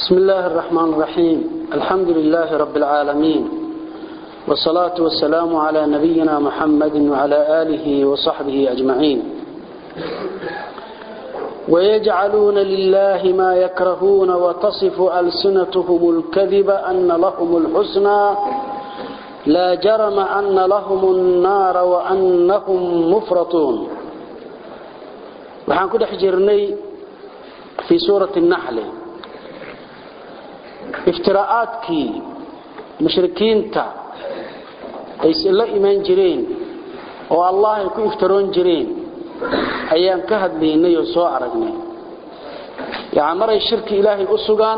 بسم الله الرحمن الرحيم الحمد لله رب العالمين والصلاة والسلام على نبينا محمد وعلى آله وصحبه أجمعين ويجعلون لله ما يكرهون وتصف ألسنتهم الكذب أن لهم الحسنى لا جرم أن لهم النار وأنهم مفرطون وحان كده حجرني في سورة النحل افتراءاتكي مشركينتا ay la imaan jireen oo allah ay ku iftaroon jireen ayaan ka hadlaynay oo soo aragnay yaani maray shirki ilaahay u sugaan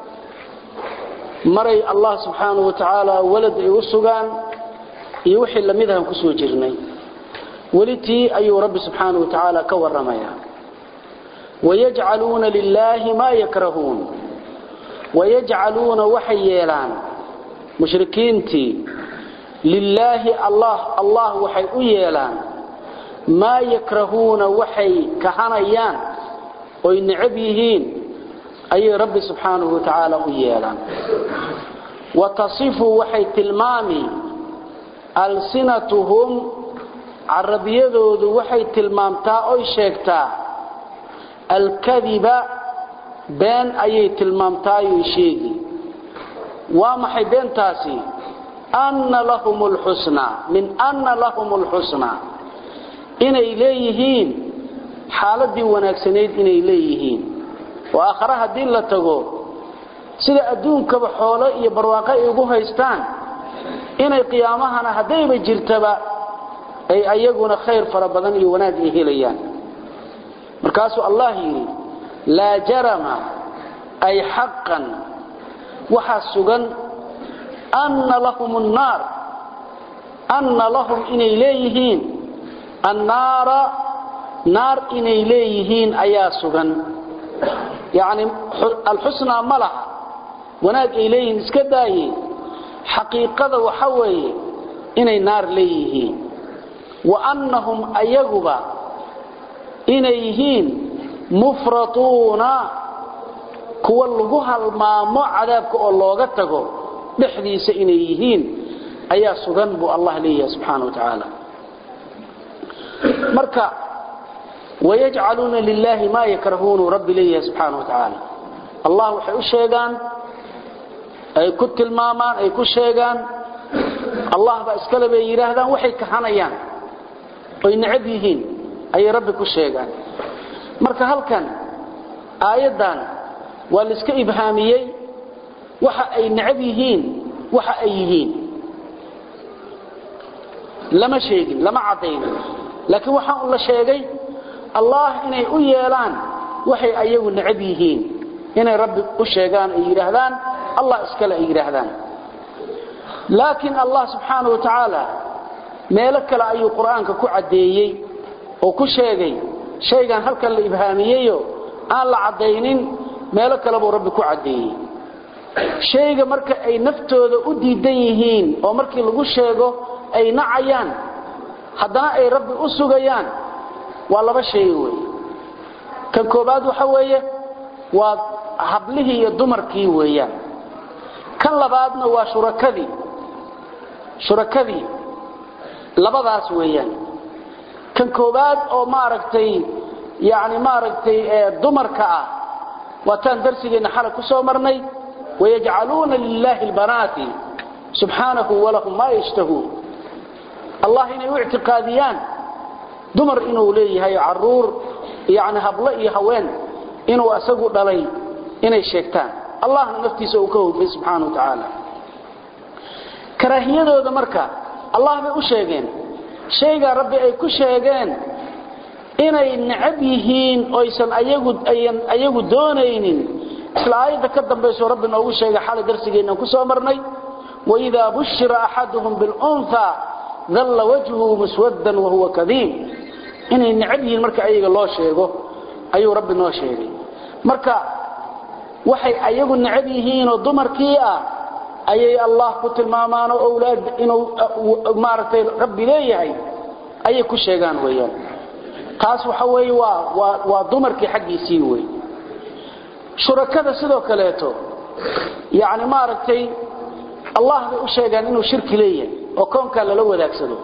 maray allah subhanahu wa ta'ala walad ay u sugaan iyo wixii lamid ah ku soo jirnay walitii ayuu rabbi subhanahu wa ta'ala ka waramaya wayaj'aluna lillahi ma yakrahun wayaj'aluna waxyeelan mushrikiintii lilaahi allah allah waxay u yeelaan maa yakrahuuna waxay kahanayaan oy necab yihiin ayay rabbi subxaanahu wa tacaala u yeelaan wa tasifu waxay tilmaami alsinatuhum carabiyadoodu waxay tilmaamtaa oy sheegtaa alkadiba been ayay tilmaamtaayoy sheegi waa maxay beentaasi أن لهم الحسنى من أن لهم الحسنى إني ليهين حالدي وناكسنيد إني ليهين وآخرها دين لتقو سيدا أدون كبحولة يبرواقع يقوها يستان إني قيامها هديب جرتبا أي أيقون خير فربضان يوناك إهليان مركاسو الله يري لا جرم أي حقا وحسقا أن لهم النار أن لهم إني ليهين النار نار إني ليهين أياسغا يعني الحسنى ملح وناك إليهن اسكداي حقيقة وحوي إني نار ليهين وأنهم أيغبا إنيهين مفرطون كوا لغوها المامو عذابك أو لوغتكو dhexdiisa inay yihiin ayaa sugan buu allah leeyahay subxaanahu wa tacaala marka wayajcaluuna lilaahi maa yakrahuunu rabbi leeyahay subxaanahu wa tacaala allah waxay u sheegaan ay ku tilmaamaan ay ku sheegaan allah baa iskale bay yidhaahdaan waxay kahanayaan oy necab yihiin ayay rabbi ku sheegaan marka halkan aayaddan waa laiska ibhaamiyey waxa ay necab yihiin waxa ay yihiin lama sheegin lama cadaynin laakiin waxaan la sheegay allah inay u yeelaan waxay ayagu necab yihiin inay rabbi u sheegaan ay yidhaahdaan allah iskale ay yidhaahdaan laakiin allah subxaanahu wa tacaala meelo kale ayuu qur-aanka ku caddeeyey oo ku sheegay shaygan halkan la ibhaamiyeyo aan la caddaynin meelo kale buu rabbi ku caddeeyey shayga marka ay naftooda u diidan yihiin oo markii lagu sheego ay nacayaan haddana ay rabbi u sugayaan waa laba shay wey kan koobaad waxa weeye waa hablihii iyo dumarkii weeyaan kan labaadna waa shurakadii shurakadii labadaas weeyaan kan koobaad oo maaragtay yacni maaragtay dumarka ah waataan darsigeenna xalay ku soo marnay ويجعلون لله البنات سبحانه ولهم ما يشتهون الله إنه اعتقاديان دمر إنه ليه عرور يعني هبلئ هوين إنه أسقوا دلي إنه الشيطان الله نفتي سوكه في سبحانه وتعالى كراهية ذو مركا الله بي أشيغين شيغا ربي أي كشيغين inay nacab yihiin oysan ayagu ayan ayagu doonaynin isla aayada ka dambayso rabbi noogu sheegay xalay darsigeena ku soo marnay وإذا بشر أحدهم بالأنثى ظل وجهه مسودا وهو كذيب إنه نعبه مركا أيها الله شيئه أيها رب الله شيئه مركا وحي أيها نعبهين وضمر كيئة أي الله قلت المامان وأولاد إنه مارتي ربي ليه أي كشيغان ويان taas waxa weeye waa waa waa dumarkii xaqiisii way shurakada sidoo kaleeto yani maaragtay allah bay u sheegaan inuu shirki leeyahay oo koonkaa lala wadaagsado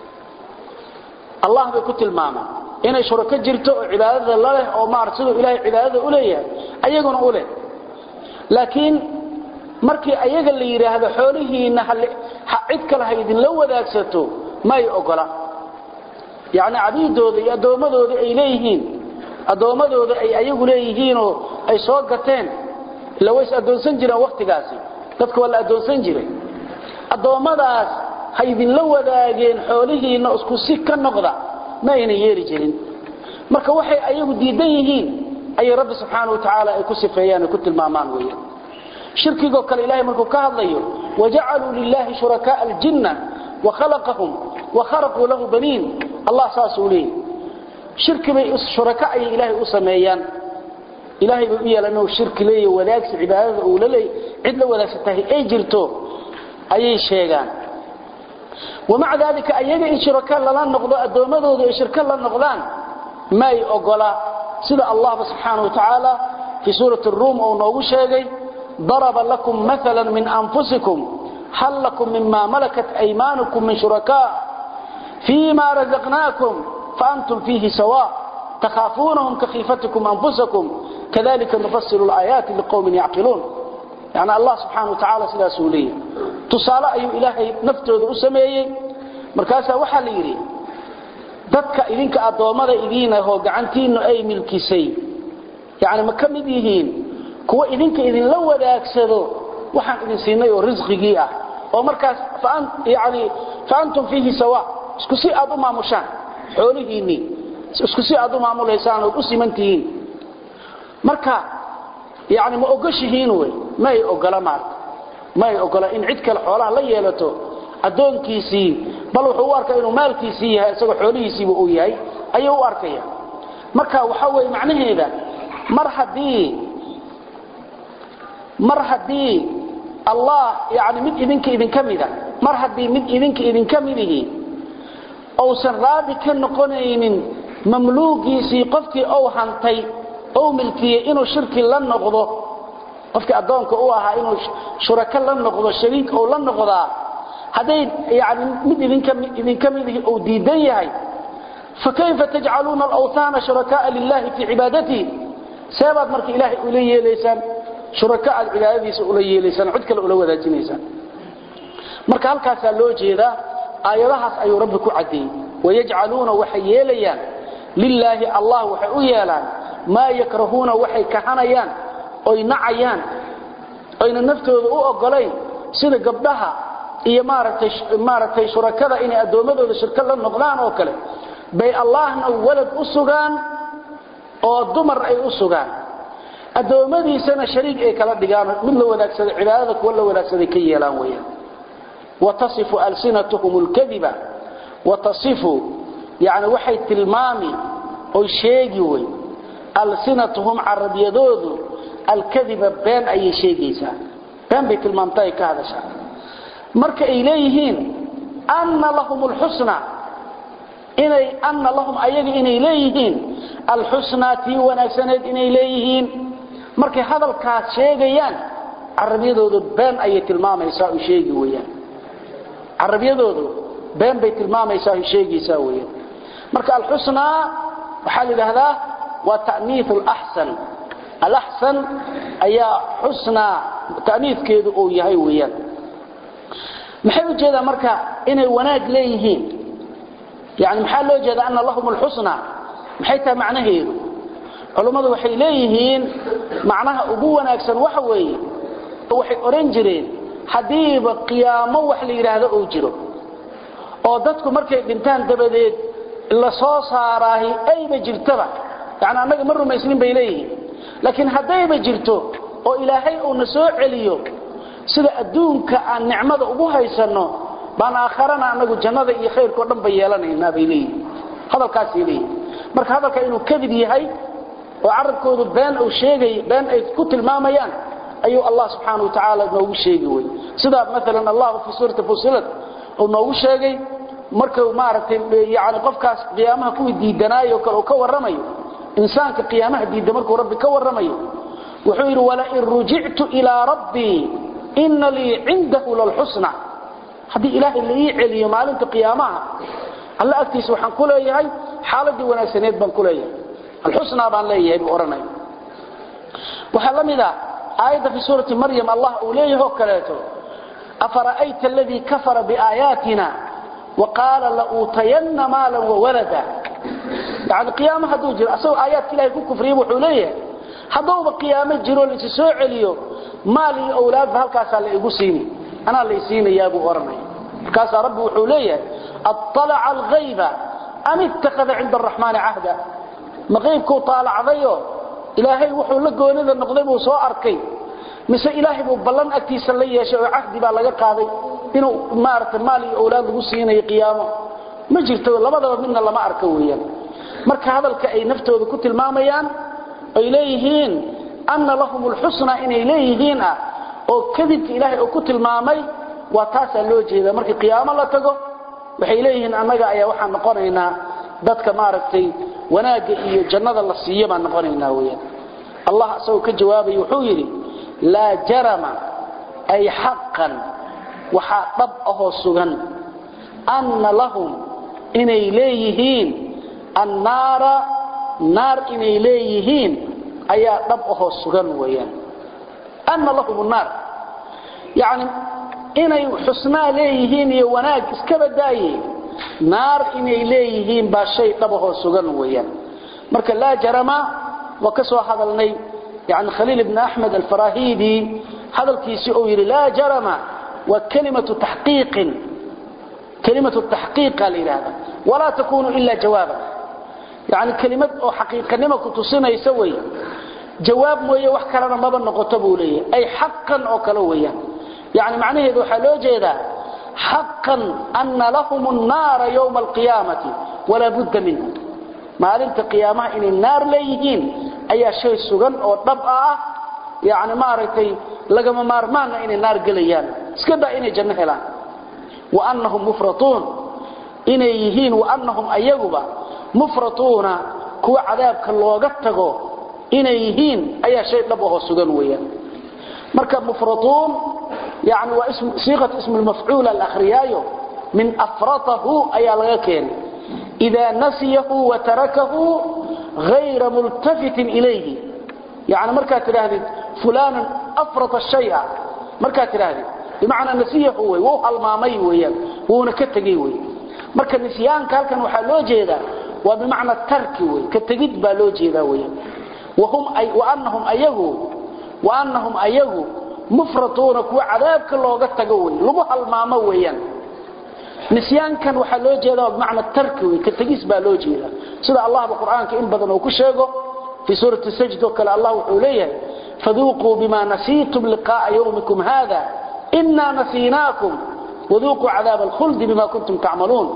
allah bay ku tilmaamaan inay shurako jirto oo cibaadada la leh oo maarata siduu ilaahay cibaadada u leeyahay ayaguna u leh laakiin markii ayaga la yidhaahdo xoolihiinna cid kale ha idinla wadaagsato may ogola yacni cabiidooda iyo addoommadooda ay leeyihiin addoommadooda ay ayagu leeyihiinoo ay soo gateen ila ways addoonsan jireen wakhtigaasi dadka waa la addoonsan jiray addoommadaas ha idinla wadaageen xoolihiinna isku si ka noqda ma ayna yeeli jirin marka waxay ayagu diidan yihiin ayay rabbi subxaana wa tacaala ay ku sifeeyaan ay ku tilmaamaan weeyaan shirkigoo kale ilahay markuu ka hadlayo wajacaluu lilahi shurakaaa aljinna wakhalaqahum wakharaquu lahu baniin allah saasuu leeyahy shirki bay shuraka ayay ilaahay u sameeyaan ilaahay bay u yeelaan inuu shirki leeyahy wadaagsi cibaadada uu la leey cid la wadaagsantahay ay jirto ayay sheegaan wamaca daalika ayaga in shuraka lala noqdo addoommadooda ay shirka la noqdaan may ogola sida allahba subxaana wa tacaala fii suurati ruum uu noogu sheegay ضرب لكم مثلا من أنفسكم هل لكم مما ملكت أيمانكم من شركاء فيما رزقناكم فأنتم فيه سواء تخافونهم كخيفتكم أنفسكم كذلك نفصل الآيات لقوم يعقلون يعني الله سبحانه وتعالى سلا سوليه تصالى أي إلهي نفتوذ أسميه مركاسا وحال يري dadka idinka adoomada idiina hoo gacantiina ay milkisay yaani ma kamid yihiin kuwa idinka idinla wadaagsado waxaan idin siinay oo risqigii ah oo markaas yani faantum fiihi sawa isku si aad u maamushaan xoolihiinnii isku si aad u maamulaysaan ood u simantihiin marka yani ma ogoshihiin wey may ogola maarta may ogola in cid kale xoolaha la yeelato addoonkiisii bal wuxuu u arkaya inuu maalkiisii yahay isagoo xoolihiisiiba uu yahay ayuu u arkaya marka waxa weye macnaheeda mar haddii mar haddii allah yani mid idinka idinka mida mar haddii mid idinka idinka midihi uusan raadi ka noqonaynin mamluugiisii qofkii ou hantay ou milkiyey inuu shirki la noqdo qofkii addoonka u ahaa inuu shurako la noqdo shariik ou la noqdaa hadday yani mid idinka idinka midihi uu diidan yahay fakayfa tajcaluuna alawhaana shurakaaa lilahi fii cibaadatihi seebaad marka ilaahay ula yeelaysaan shuraka aad cibaadadiisa ula yeelaysaan cid kale ula wadaajinaysaan marka halkaasaa loo jeedaa aayadahaas ayuu rabbi ku caddeeyey wayajcaluuna waxay yeelayaan lilaahi allah waxay u yeelaan maa yakrahuuna waxay kahanayaan oy nacayaan oyna naftooda u ogolayn sida gabdhaha iyo maaragtay maaragtay shurakada inay addoommadooda shirka la noqdaan oo kale bay allahna walad u sugaan oo dumar ay u sugaan addoommadiisana shariik ay kala dhigaan mid la wadaagsaday cibaadada kuwa la wadaagsaday ka yeelaan weeyaan watasifu alsinatuhum alkadiba watasifu yani waxay tilmaami oy sheegi wey alsinatuhum carabiyadoodu alkadiba been ayay sheegaysaa been bay tilmaamta ay ka hadashaa marka ay leeyihiin anna lahum alxusna inay anna lahum ayaga inay leeyihiin alxusnaa tii wanaagsaneed inay leeyihiin markay hadalkaas sheegayaan carabiyadoodu been ayay tilmaamaysaa u sheegi weyaan carabiyadoodu been bay tilmaamaysaa u sheegaysaa weyaan marka alxusnaa waxaa la yidhaahdaa waa ta'niif alaxsan alaxsan ayaa xusnaa ta'niifkeedu uu yahay weeyaan maxay u jeedaa marka inay wanaag leeyihiin yani maxaa loo jeeda ana lahum alxusna maxay tahay macnaheedu culummadu waxay leeyihiin macnaha ugu wanaagsan waxa weeye waxay odhan jireen haddiiba qiyaamo wax la yidhaahdo uu jiro oo dadku markay dhintaan dabadeed la soo saaraahi ayba jirtaba yani annaga ma rumaysnin bay leeyihiin laakiin haddayba jirto oo ilaahay uuna soo celiyo sida adduunka aan nicmada ugu haysanno baan aakharana anagu jannada iyo khayrkao dhan ba yeelanaynaa bay leeyihin hadalkaasay leeyihin marka hadalka inuu kadib yahay oo carabkoodu been uu sheegay been ay ku tilmaamayaan ayuu allah subxaana wa tacaala noogu sheegi wey sidaa maalan allahu fii suurati fusilat uu noogu sheegay markuu maaragtay yani qofkaas qiyaamaha kuwii diidanaayo kale uu ka warramayo insaanka qiyaamaha diidda markuu rabbi ka warramayo wuxuu yidhi walain rujictu ilaa rabbii ina lii cindahu lalxusna haddii ilaahay la ii celiyo maalinta qiyaamaha alla agtiisa waxaan ku leeyahay xaaladii wanaagsaneed baan ku leeyahay alxusnaa baan leeyahay buu odhanaya waxaa la mid a aayadda fi suurati maryam allah uu leeyahoo kaleeto afara'ayta aladii kafara biaayaatina waqaala lauutayanna maalan wawalada yani qiyaamo hadduu jiro asagoo aayaadka ilahay ku kufriya wuxuu leeyahay haddauba qiyaamo jiro laisi soo celiyo maal iyo awlaadba halkaasaa la igu siini anaa lay siinayaa buu odhanaya markaasaa rabbi wuxuu leeyahay aطalaca alghayba am ittakhada cinda araxmaani cahda ma qaybkuu taalacdayo ilaahay wuxuu la goonida noqday buu soo arkay mise ilaahay buu ballan agtiisa la yeeshay oo cahdi baa laga qaaday inuu maarata maal iyo awlaad lagu siinayo qiyaamo ma jirto labadaba midna lama arko weeyaan marka hadalka ay naftooda ku tilmaamayaan ay leeyihiin anna lahum alxusna inay leeyihiin ah oo kadibka ilaahay uu ku tilmaamay waa taasaa loo jeeda markii qiyaamo la tago waxay leeyihiin annaga ayaa waxaan noqonaynaa dadka maaragtay wanaagga iyo jannada la siiyo baan noqonaynaa weyaan allah isagoo ka jawaabay wuxuu yidhi laa jarama ay xaqan waxaa dhab ahoo sugan anna lahum inay leeyihiin annaara naar inay leeyihiin ayaa dhab ahoo sugan weyaan anna lahum naar yani inay xusnaa leeyihiin iyo wanaag iska badaaye naar inay leeyihiin baa shay dhabahoo sugan weeyaan marka laa jarama waa ka soo hadalnay yani khaliil ibn axmed alfarahidi hadalkiisii uu yidhi laa jarama waa kalimatu taxqiiqin kalimatu taxqiiqa la yidhaahda walaa takunu ila jawaaba yani kelimad oo xaqiiqanimo ku tusinaysa wey jawaab mooye wax kalena maba noqoto buu leeyahay ay xaqan oo kale weeyaan yani macnaheedu waxaa loo jeedaa xaqan ana lahum nnaara ywma alqiyaamati walaa budda minhu maalinta qiyaamaha inay naar leeyihiin ayaa shay sugan oo dhab ah yani maaragtay lagama maarmaana inay naar gelayaan iska daa inay janno helaan waanahum mufratuun inay yihiin waanahum ayaguba mufratuuna kuwa cadaabka looga tago inay yihiin ayaa shay dhab ahoo sugan weeyaan marka mufratuun yani waa siiqat ismu lmafcuul alakhriyaayo min afratahu ayaa laga keenay idaa nasiyahu watarakahu hayra multafitin ilayhi yani markaad tidhaahdid fulanan afrata shaya markaad tidhaahdid bimacnaa nasiyahu wey wuu halmaamay weeyaan wuuna ka tegey wey marka nisyaanka halkan waxaa loo jeedaa waa bimacna tarki wey ka tegid baa loo jeedaa weeyaan waanahum ayagu waanahum ayagu mufratuuna kuwa cadaabka looga tago wey lagu halmaamo weeyaan nisyaankan waxaa loo jeedaa bimacna tarki wey ka tegis baa loo jeedaa sida allahba qur'aanka in badan uu ku sheego fii suurati sajd oo kale allah wuxuu leeyahay faduuquu bima nasiitum liqa'a yawmikum hada inaa nasiinaakum waduuquu cadaaba alkhuldi bima kuntum tacmaluun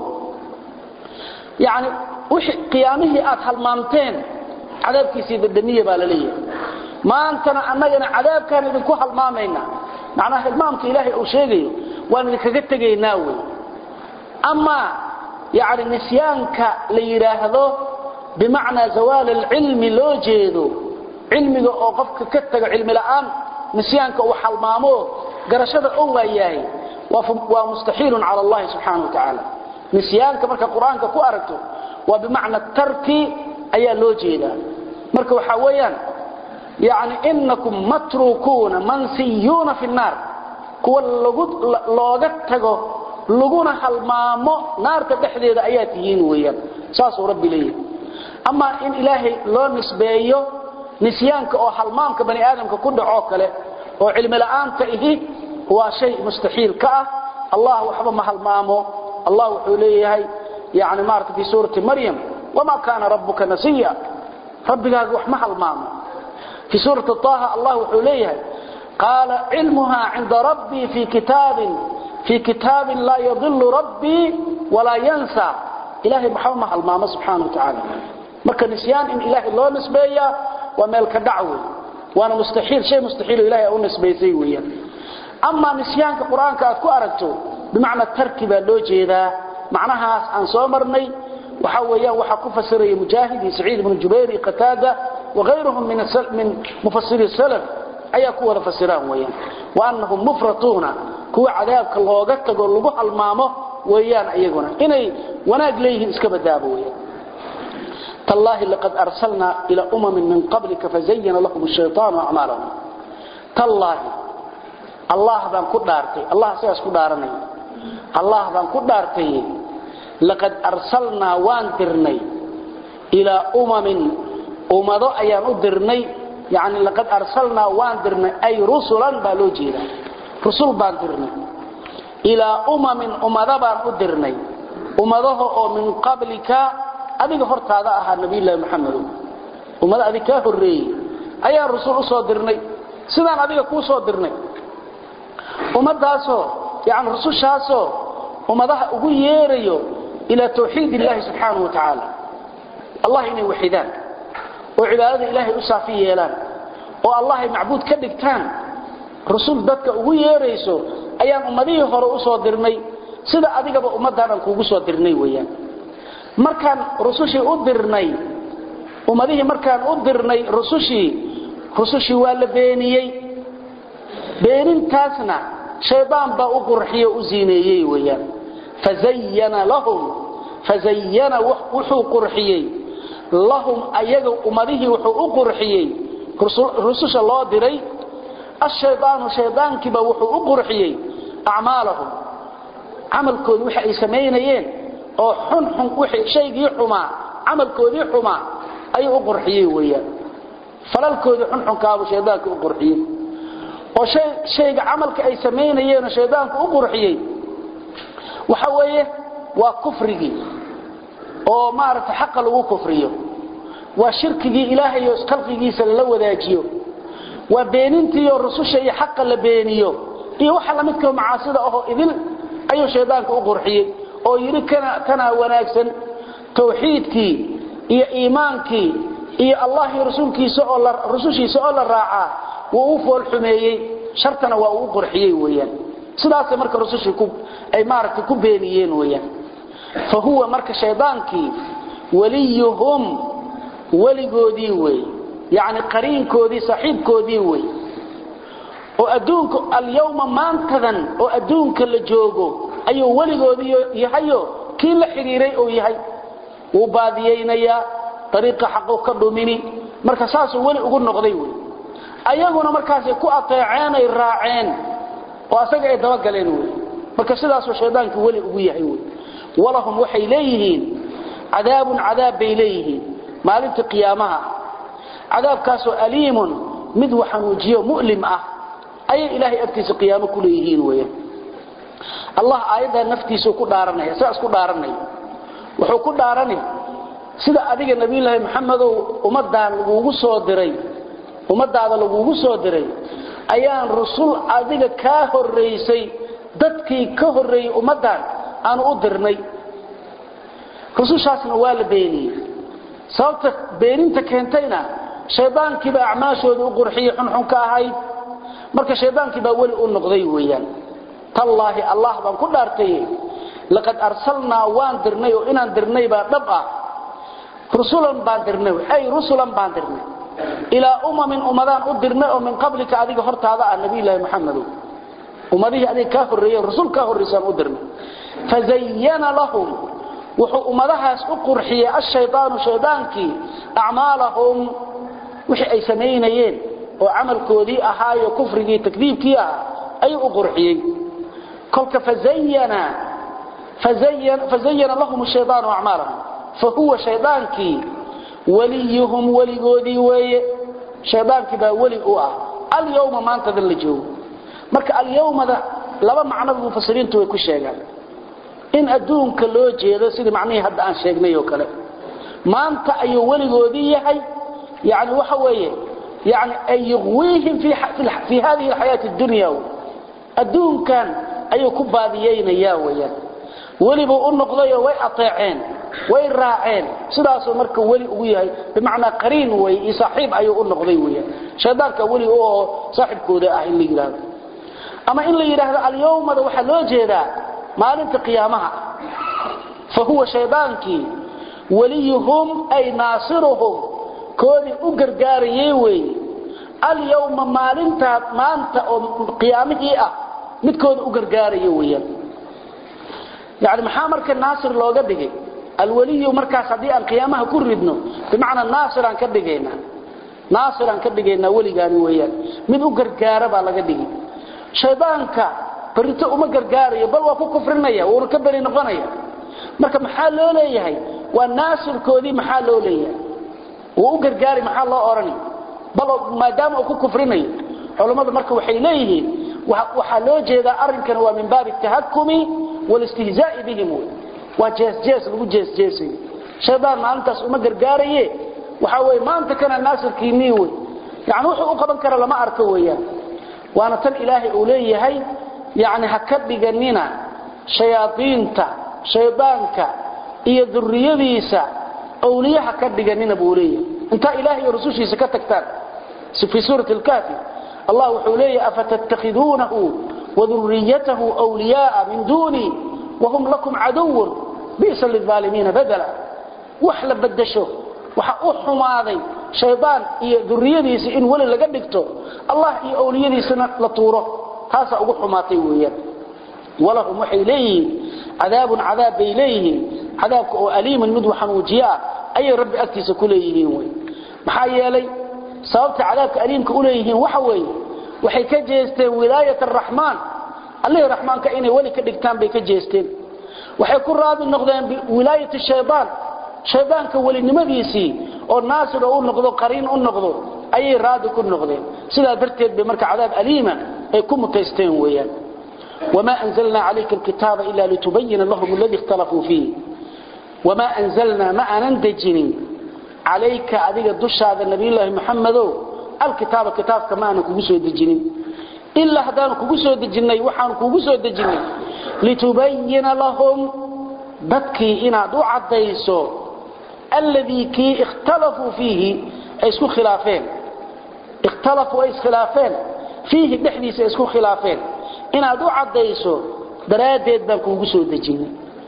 yani qiyaamihii aad halmaamteen cadaabkiisii dadamiya baa la leeyahay maantana annagana cadaabkaan idinku halmaamayna macnaha hilmaamka ilaahay uu sheegayo waan idinkaga tegaynaa wey amaa yani nisyaanka la yidhaahdo bimacnaa zawaal alcilmi loo jeedo cilmiga oo qofka ka tago cilmi la'aan nisyaanka uu halmaamo garashada oo waayahay waa mustaxiilun cala allahi subxaana wa tacaala nisyaanka marka qur-aanka ku aragto waa bimacna tarki ayaa loo jeedaa marka waxaa weeyaan yani inakum matrukuuna mansiyuuna fi nnaar kuwa looga tago laguna halmaamo naarta dhexdeeda ayaa tihiin weeyaan saasuu rabbi leeyahay amaa in ilaahay loo nisbeeyo nisyaanka oo halmaamka bani aadamka ku dhacoo kale oo cilmi la'aanta ihi waa shay mustaxiil ka ah allah waxba ma halmaamo allah wuxuu leeyahay yani maarata fi suurati maryam wma kaana rabuka nasiya rabbigaaga wax ma halmaamo fii suurati طaha allah wuxuu leeyahay qaala cilmuha cinda rabbii fii kitaabin laa yadilu rabbii walaa yansa ilahay maxba ma halmaamo subxaana wa tacaala marka nisyaan in ilaahay loo nisbeeya waa meel ka dhac wey waana mustaxiil shay mustaxiilo ilahay u nisbaysay weeyaan amaa nisyaanka qur-aanka aad ku aragto bimacna tarki baa loo jeedaa macnahaas aan soo marnay waxa weeyaan waxa ku fasiraya mujaahid iyo saciid ibn jubayr iyo qataada وغيرهم من من مفسري السلف ayaa ku wada fasiraan weeyaan wa annahum mufratuuna kuwa cadaabka looga tago lagu halmaamo weeyaan ayaguna inay wanaag leeyihiin iska badaabo weeyaan tallahi laqad arsalna ila umamin min qablika fazayyana lahum ash-shaytanu a'malahum tallahi allah baan ku dhaartay allah sidaas ku dhaaranay allah baan ku dhaartay laqad arsalna waan dirnay ila umamin umado ayaan u dirnay يعني لقد أرسلنا واندرنا أي رسلا بالوجينا رسول باندرنا إلى أمم أمضى باندرنا أمضه من قبلك أذيك فرط هذا أها النبي الله محمد أمضى أذيك هري أي الرسول صادرنا سيدان أذيك كو صادرنا أمضى يعني رسول شاسو أمضى أقو ييريو إلى توحيد الله سبحانه وتعالى الله إني وحيدان oo cibaadada ilaahay u saafi yeelaan oo allahay macbuud ka dhigtaan rasuul dadka ugu yeerayso ayaan ummadihii hore u soo dirnay sida adigaba ummaddan aan kuugu soo dirnay weeyaan markaan rusushii u dirnay ummadihii markaan u dirnay rusushii rusushii waa la beeniyey beenintaasna shaydaan baa u qurxiye u ziineeyey weeyaan fazayyana lahum fazayyana wuxuu qurxiyey lahum ayaga umadihii wuxuu u qurxiyey rususha loo diray ashaydaanu shaydaankiiba wuxuu u qurxiyey acmaalahum camalkoodii waxa ay samaynayeen oo xunxun wixii shaygii xumaa camalkoodii xumaa ayuu u qurxiyey weeyaan falalkoodii xunxunkaabu shaydaanka u qurxiyey oo shay shayga camalka ay samaynayeen oo shaydaanku u qurxiyey waxa weeye waa kufrigii oo maaragtay xaqa lagu kufriyo waa shirkigii ilaahay oo khalqigiisa la wadaajiyo waa beenintii oo rususha iyo xaqa la beeniyo iyo waxa la midka macaasida oo idil ayuu shaydaanku u qurxiyey oo yiri kana kana wanaagsan tawxiidkii iyo iimaankii iyo allah iyo rasuulkiisa oo la rusushiisa oo la raaca wuu u fool xumeeyey shartana waa uu qurxiyey weeyaan sidaas marka rusushii ku ay maaragtay ku beeniyeen weeyaan فهو مرك شيطانكي وليهم ولغودي وي يعني قرين كودي صاحب كودي وي وأدونك اليوم ما انتذن وأدونك اللي جوغو أيو ولغودي يحيو كي لحريري أو يحي وباديين يا طريق حقه كدوميني مركا ساسو ولي أقول نقضي وي أيهنا مركاسي كو أطيعين الراعين وأساق يتوقلين وي مركا سداسو شيطانك ولي أقول يحي وي ولهم waxay leeyihiin cadaabun cadaab bay leeyihiin maalinta qiyaamaha cadaabkaas oo aliimun mid waxanuujiyo mu'lim ah ay ilaahay agtiisa qiyaamo ku leeyihiin weeyaan allah aayada naftiisa ku dhaaranaya saas ku dhaaranaya wuxuu ku dhaaranay sida adiga nabiyullaahi maxamed ummadaan lagugu soo diray ummadaada lagugu soo diray ayaan rusul adiga ka horeysay dadkii ka horeeyay ummadaan aanu u dirnay rusushaasna waa la beeniyey sababta beeninta keentayna shaydaankii baa acmaashooda u qurxiyey xunxun ka ahayd marka shaydaankii baa weli u noqday weeyaan tallaahi allah baan ku dhaartay laqad arsalnaa waan dirnay oo inaan dirnay baa dhab ah rusulan baan dirnay ay rusulan baan dirnay ilaa umamin umadaan u dirnay oo min qablika adiga hortaada ah nabiyullaahi maxamedow ummadihii adiga kaa horreeyey rasul kaa horreysaan u dirnay fazayyana lahum wuxuu ummadahaas u qurxiyey ashaydaanu shaydaankii acmaalahum wixii ay samaynayeen oo camalkoodii ahaayo kufrigii takdiibkii ah ayuu u qurxiyey kolka fazayyana fazayyana lahum ashaydaanu acmaalahum fahuwa shaydaankii waliyuhum weligoodii weeye shaydaankii baa weli u ah alyawma maantadan la joogo marka alyawmada laba macno mufasiriintu way ku sheegaan in adduunka loo jeedo sidii macnihii hadda aan sheegnay oo kale maanta ayuu weligoodii yahay yani waxa weeye yani ay yuqwiihim fi hadihi alxayaati addunya adduunkan ayuu ku baadiyeynayaa weyaan welibuu u noqdayoo way ateeceen way raaceen sidaasuu marka weli ugu yahay bimacnaa qariin wey iyo saaxiib ayuu u noqday weyaan shaydaanka weli u oo saaxiibkooda ah in la yidhaahdo ama in la yidhaahdo alyawmada waxaa loo jeedaa maalinta qiyaamaha fa huwa shaydaankii waliyuhum ay naasiruhum koodii u gargaarayay weeye alyawma maalintaa maanta oo qiyaamihii ah midkooda u gargaaraya weeyaan yani maxaa marka naasir looga dhigay alwaliyu markaas haddii aan qiyaamaha ku ridno bimacnaa naasiraan ka dhigaynaa naasiraan ka dhigaynaa weligaani weeyaan mid u gargaara baa laga dhigi shaydaanka barito uma gargaarayo bal waa ku kufrinaya wuuna ka beri noqonaya marka maxaa loo leeyahay waa naasirkoodii maxaa loo leeyahay wuu u gargaari maxaa loo odhani bal maadaama uu ku kufrinayo culammadu marka waxay leeyihiin waxaa loo jeedaa arrinkan waa min baabi tahakumi walistihzaa'i bihim wey waa jeesjees lagu jeesjeesayo shaydaan maalintaas uma gargaaraye waxaa weye maanta kana naasirkiinii wey yani wuxuu u qaban kara lama arko weeyaan waana tan ilaahay uu leeyahay yani ha ka dhiganina shayaadiinta shaydaanka iyo duriyadiisa awliye ha ka dhiganina buu leeyahay intaa ilaahay iyo rusushiisa ka tagtaan fii suurati lkaafi allah wuxuu leeyahay afatattakhiduunahu waduriyatahu wliyaaa min duunii wahum lakum caduwun bisa lilaalimiina badala wax la badasho waxa u xumaaday shaydaan iyo duriyadiisa in weli laga dhigto allah iyo awliyadiisana la tuuro taasaa ugu xumaatay weeyaan walahum waxay leeyihiin cadaabun cadaab bay leeyihiin cadaabka oo aliiman mid waxanuujiye ah ayay rabbi agtiisa ku leeyihiin wey maxaa yeelay sababta cadaabka aliimka u leeyihiin waxa weeye waxay ka jeesteen wilaayat araxmaan allihii raxmaanka inay weli ka dhigtaan bay ka jeesteen waxay ku raadi noqdeen biwilaayati shaydaan shaydaanka welinimadiisii oo naasir oo u noqdo qariin u noqdo ayay raadi ku noqdeen sidaa darteed bay marka cadaab aliima ay ku mutaysteen weeyaan wamaa anzalnaa calayka alkitaaba ila litubayina lahum alladii ikhtalafuu fiih wamaa anzalnaa ma aanan dejinin calayka adiga dushaada nabiyulaahi maxamedow alkitaaba kitaabka ma aanan kugu soo dejinin ilaa haddaanu kugu soo dejinnay waxaanu kugu soo dejinnay litubayina lahum dadkii inaad u caddayso alladii kii ikhtalafuu fiihi ay isku khilaafeen ikhtalafuu ay iskhilaafeen fiihi dhexdiisa ay isku khilaafeen inaad u caddayso daraaddeed baan kuugu soo dejinnay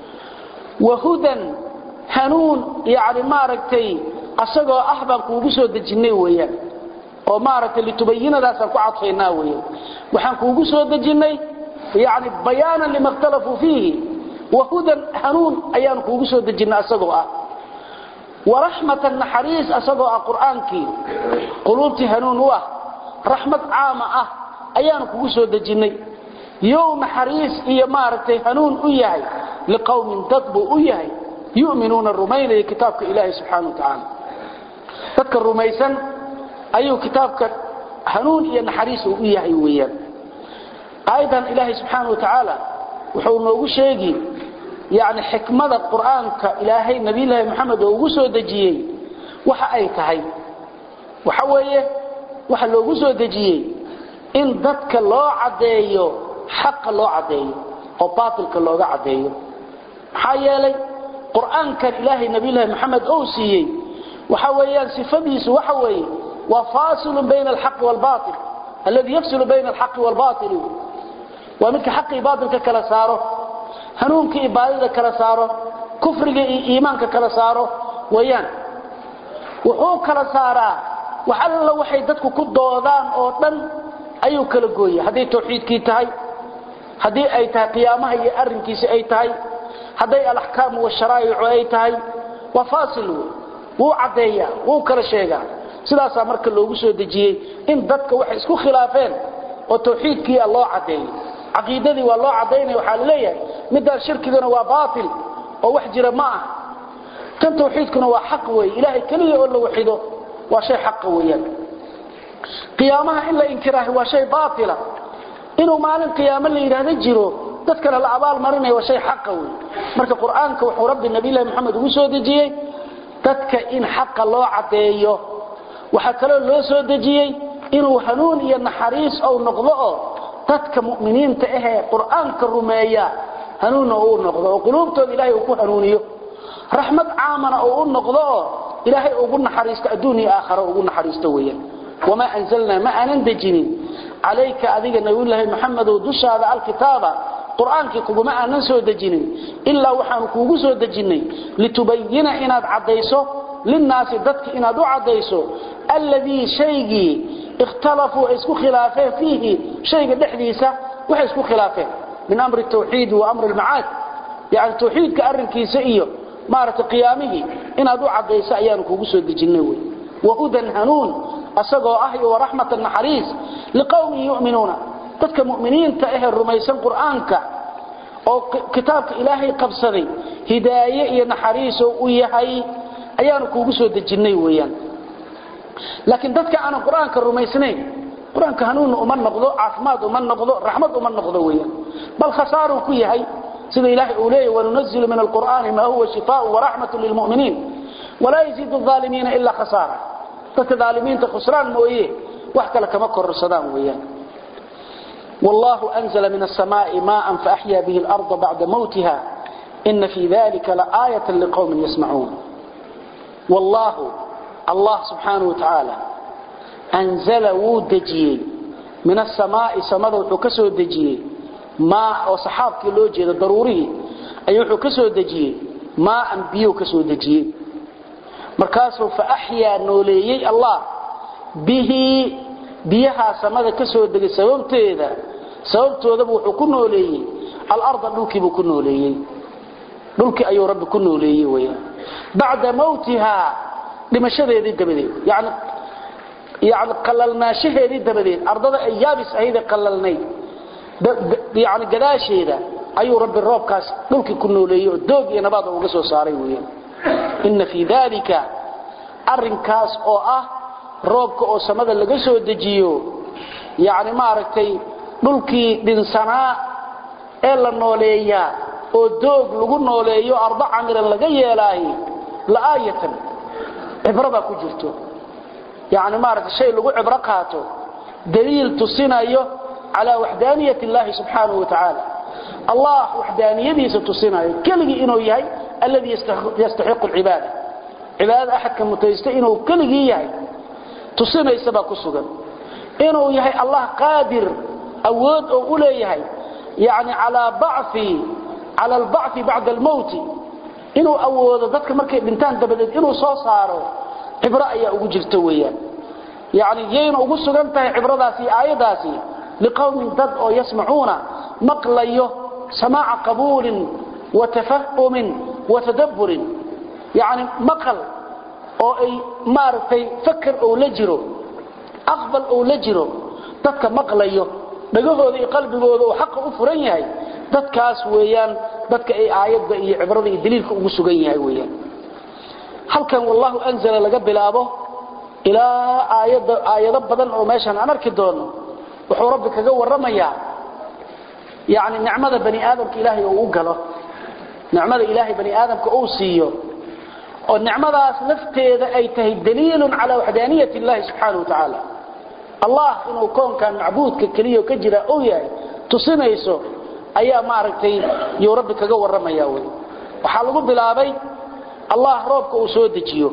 wahudan hanuun yani maaragtay asagoo ah baan kuugu soo dejinnay weeyaan oo maaragtay litubayinadaasaan ku cadfaynaa weeyaan waxaan kuugu soo dejinnay yani bayaanan lima ikhtalafuu fiihi wahudan hanuun ayaanu kuugu soo dejinnay asagoo ah waraxmatan naxariis asagoo ah qur'aankii quluubtii hanuun u ah raxmad caama ah ayaanu kugu soo dejinnay yow naxariis iyo maaragtay hanuun u yahay liqowmin dad buu u yahay yuminuuna rumaynaya kitaabka ilaahi subxaana wa tacaala dadka rumaysan ayuu kitaabka hanuun iyo naxariis uu u yahay weeyaan aayadan ilaahay subxaana wa tacaala wuxuu noogu sheegi yani xikmada qur'aanka ilaahay nabiyulaahi moxamed oo ugu soo dejiyey waxa ay tahay waxa weeye waxa loogu soo dejiyey in dadka loo caddeeyo xaqa loo caddeeyo oo baatilka looga caddeeyo maxaa yeelay qur'aankan ilaahay nabiyulaahi moxamed ou siiyey waxa weeyaan sifadiisu waxa weeye waa faasilun bayna alxaqi waalbaatil alladii yafsilu bayna alxaqi waalbaatili waa midka xaqi iyo baatilka kala saaro hanuunka iyo baadida kala saaro kufriga iyo iimaanka kala saaro weeyaan wuxuu kala saaraa wax alla waxay dadku ku doodaan oo dhan ayuu kala gooya hadday tawxiidkii tahay haddii ay tahay qiyaamaha iyo arrinkiisi ay tahay hadday alaxkaamu washaraa'icu ay tahay waa faasil wey wuu caddeeyaa wuu kala sheegaa sidaasaa marka loogu soo dejiyey in dadka waxay isku khilaafeen oo tawxiidkiia loo caddeeyo caqiidadii waa loo caddaynaya waxaa la leeyahay midaan shirkiguna waa baatil oo wax jira ma ah kan tawxiidkuna waa xaq weeye ilaahay keliya oo la waxido waa shay xaqa weeyaan qiyaamaha in la inkiraahi waa shay baatila inuu maalin qiyaamo la yidhaahdo jiro dadkana la abaal marinaya waa shay xaqa wey marka qur'aanka wuxuu rabbi nabiylahi moxamed ugu soo dejiyey dadka in xaqa loo caddeeyo waxaa kaloo loo soo dejiyey inuu hanuun iyo naxariis ou noqdo oo dadka mu'miniinta ahee qur'aanka rumeeya hanuunna uu noqdo oo quluubtooda ilaahay uu ku hanuuniyo raxmad caamana uu u noqdo oo ilaahay ugu naxariisto adduun iyo aakharo ugu naxariisto weeyaan wamaa anzalnaa ma aanan dejinin calayka adiga nabiyullaahi maxamedow dushaada alkitaaba qur'aankii kuguma aanan soo dejinin ilaa waxaanu kuugu soo dejinnay litubayina inaad caddayso linnaasi dadka inaad u caddayso alladii shaygii ikhtalafuu ay isku khilaafeen fiihi shayga dhexdiisa waxay isku khilaafeen min amri tawxiidi wa amri lmacaad yani tawxiidka arrinkiisa iyo maaragtay qiyaamihii inaad u caddayso ayaanu kugu soo dejinay wey wahudan hanuun asagoo ah iyo waraxmatan naxariis liqowmin yu'minuuna dadka mu'miniinta ahee rumaysan qur'aanka oo kitaabka ilaahay qabsaday hidaaye iyo naxariisoo u yahay ayaanu kuugu soo dejinnay weeyaan laakiin dadka aanan qur-aanka rumaysnayn qur-aanka hanuunna uma noqdo caafimaad uma noqdo raxmad uma noqdo weeyaan bal khasaaruu ku yahay sida ilaahay uu leeyahy wanunazilu min alqur'aani maa huwa shifaaءu waraxmatu lilmu'miniin walaa yaziidu الظaalimiina ilaa khasaara dadka aalimiinta khusraan mooye wax kale kama kororsadaan weeyaan والله أنزل من السماء ماء فأحيا به الأرض بعد موتها إن في ذلك لآية لقوم يسمعون والله الله سبحانه وتعالى أنزل ودجي من السماء سمد وحكسه دجي ماء وصحابك لوجه ضروري أي حكسه دجي ماء بيو كسو دجي مركاسه فأحيا نوليي الله به biyaha samada ka soo degay sababteeda sababtoodaba wuxuu ku nooleeyey alarda dhulkiibuu ku nooleeyey dhulkii ayuu rabbi ku nooleeyey weyaan bacda mawtihaa dhimashadeedii dabadeed yani yani qalalnaashaheedii dabadeed ardada ay yaabis ahaydee qalalnayd yani gadaasheeda ayuu rabbi roobkaas dhulkii ku nooleeyey oo doog iyo nabaad uga soo saaray weyaan ina fii dalika arinkaas oo ah roobka oo samada laga soo dejiyo yani maaragtay dhulkii dhinsanaa ee la nooleeyaa oo doog lagu nooleeyo ardo camiran laga yeelaaye la'aayatan cibro baa ku jirto yani maaragtay shay lagu cibro qaato daliil tusinayo calaa waxdaaniyat illaahi subxaanahu wa tacaala allah waxdaaniyadiisa tusinayo keligii inuu yahay alladii yastaxiqu alcibaada cibaadada axadka mutaysta inuu keligii yahay tusinaysa baa ku sugan inuu yahay allah qaadir awood oo u leeyahay yani calaa bacfi cala albacfi bacda almowti inuu awoodo dadka markay dhintaan dabadeed inuu soo saaro cibro ayaa ugu jirta weeyaan yani yayna ugu sugan tahay cibradaasi aayadaasi liqowmin dad oo yasmacuuna maqlayo samaaca qabuulin wa tafahumin wa tadabburin yani maqal oo ay maaragtay fakar ou la jiro aqbal ou la jiro dadka maqlayo dhagahooda iyo qalbigooda oo xaqa u furan yahay dadkaas weeyaan dadka ay aayadda iyo cibrada iyo daliilka ugu sugan yahay weeyaan halkan wallahu anzala laga bilaabo ilaa aayada aayado badan oo meeshan aan arki doono wuxuu rabbi kaga warramayaa yani nicmada bani aadamka ilaahay uu u galo nicmada ilaahay bani aadamka uu siiyo oo nicmadaas lafteeda ay tahay daliilun calaa waxdaaniyat illahi subxaana wa tacaala allah inuu koonkan macbuudka keliya ka jira uu yahay tusinayso ayaa maaragtay yuu rabbi kaga warramaya wey waxaa lagu bilaabay allah roobka uu soo dejiyo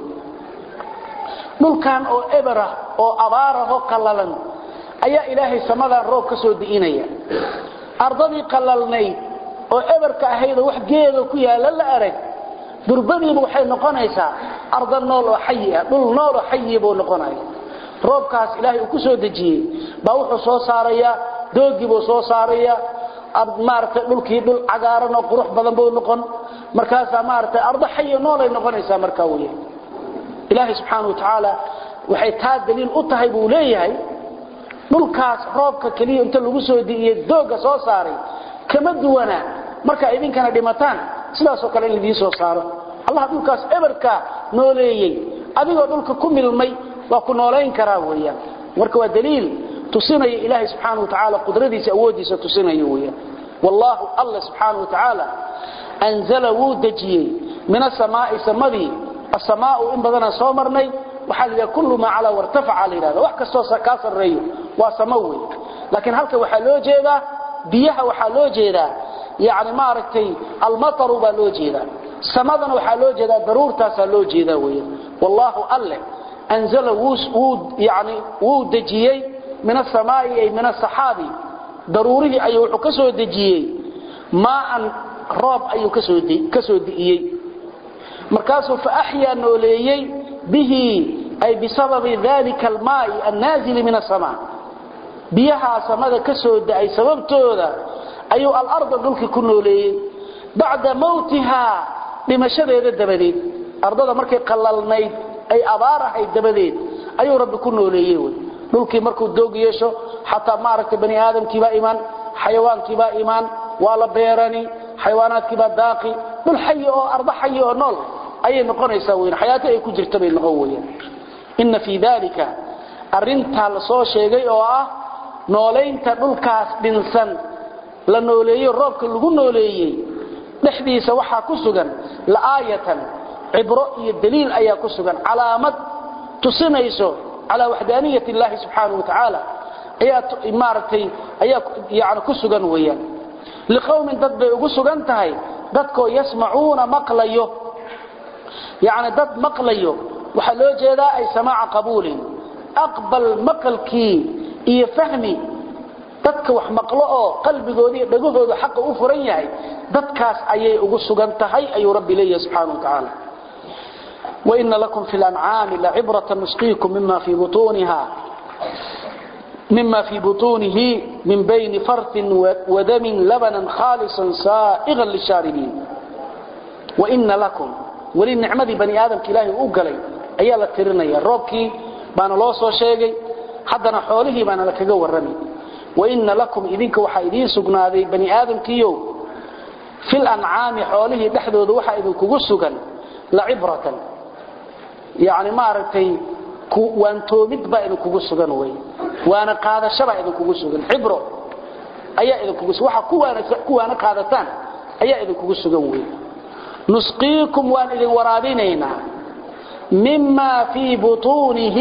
dhulkan oo eberah oo abaarahoo qallalan ayaa ilaahay samadan roob ka soo di'inaya ardadii qallalnayd oo eberka ahaydoo wax geedo ku yaalla la arag durbadiiba waxay noqonaysaa arda nool oo xayi ah dhul nool oo xayi buu noqonaya roobkaas ilaahay uu ku soo dejiyey baa wuxuu soo saarayaa doogii buu soo saarayaa maaragtay dhulkii dhul cagaaran oo qurux badan buu noqon markaasaa maaragtay ardo xayi nool ay noqonaysaa markaa weya ilaahay subxaana wa tacaala waxay taa daliil u tahay buu leeyahay dhulkaas roobka keliya inta lagu soo di'iyey dooga soo saaray kama duwana markaa idinkana dhimataan sidaasoo kale in laidiin soo saaro allah dhulkaas eberka nooleeyey adigoo dhulka ku milmay waa ku noolayn karaa weeyaan marka waa daliil tusinaya ilaahay subxaana wa tacaala qudradiisa awooddiisa tusinaya weeyaan wallaahu alla subxaana wa tacaala anzala wuu dejiyey min asamaa'i samadii asamaau in badanaan soo marnay waxaa la yidhaha kullu maa calaa wartafaca la yidhahda wax kastoo kaa sarreeyo waa samo wey laakiin halka waxaa loo jeedaa biyaha waxaa loo jeedaa yani maaragtay almataru baa loo jeedaa samadana waxaa loo jeedaa daruurtaasaa loo jeedaa weya wallaahu alle anzala yani wuu dejiyey min asamaa'i ay min asaxaabi daruurihii ayuu wuxuu ka soo dejiyey maaan roob ayuu ka soo di'iyey markaasuu faaxyaa nooleeyey bihi ay bisababi dalika almaai annaazili min asamaa biyahaa samada ka soo da'ay sababtooda ayuu alarda dhulkii ku nooleeyey bacda mawtihaa dhimashadeeda dabadeed ardada markay qallalnayd ay abaar ahayd dabadeed ayuu rabbi ku nooleeyey wy dhulkii markuu doog yeesho xataa maaragtay bani aadamkiibaa imaan xayawaankiibaa imaan waa la beerani xayawaanaadkiibaa daaqi dhul xayi oo ardo xayi oo nool ayay noqonaysaa weyn xayaato ay ku jirta bay noqon weyaan inna fii dalika arrintaa la soo sheegay oo ah noolaynta dhulkaas dhinsan la nooleeyo roobka lagu nooleeyey dhexdiisa waxaa ku sugan la'aayatan cibro iyo daliil ayaa ku sugan calaamad tusinayso calaa waxdaaniyat illaahi subxaanahu wa tacaala ayaa maaragtay ayaa yani ku sugan weeyaan liqowmin dad bay ugu sugan tahay dadkoo yasmacuuna maqlayo yacni dad maqlayo waxaa loo jeedaa ay samaaca qabuulin aqbal maqalkii iyo fahmi dadka wax maqlo oo qalbigooda iyo dhagahooda xaqa u furan yahay dadkaas ayay ugu sugan tahay ayuu rabbi leeyahay subxaanahu wa tacaala وإن لكم في الأنعام لعبرة نسقيكم مما في بطونها مما في بطونه من بين فرث ودم لبنا خالصا سائغا للشاربين وإن لكم وللنعمة بني آدم كلاهي أقلي أيها لترنيا روبكي بانا لوصو شيغي حدنا حوله بانا لكغا ورمي وإن لكم إذنك وحا إذين سقنادي بني آدم كيو في الأنعام حوله دحدود وحا إذن كغسقا لعبرة يعني ما أردتي وان تومد با إذن كغسقا وي وانا قادة شبع إذن كغسقا عبرة أيها إذن كغسقا وحا كوانا قادتان أيها إذن كغسقا وي نسقيكم وان إذن ورابينينا مما في بطونه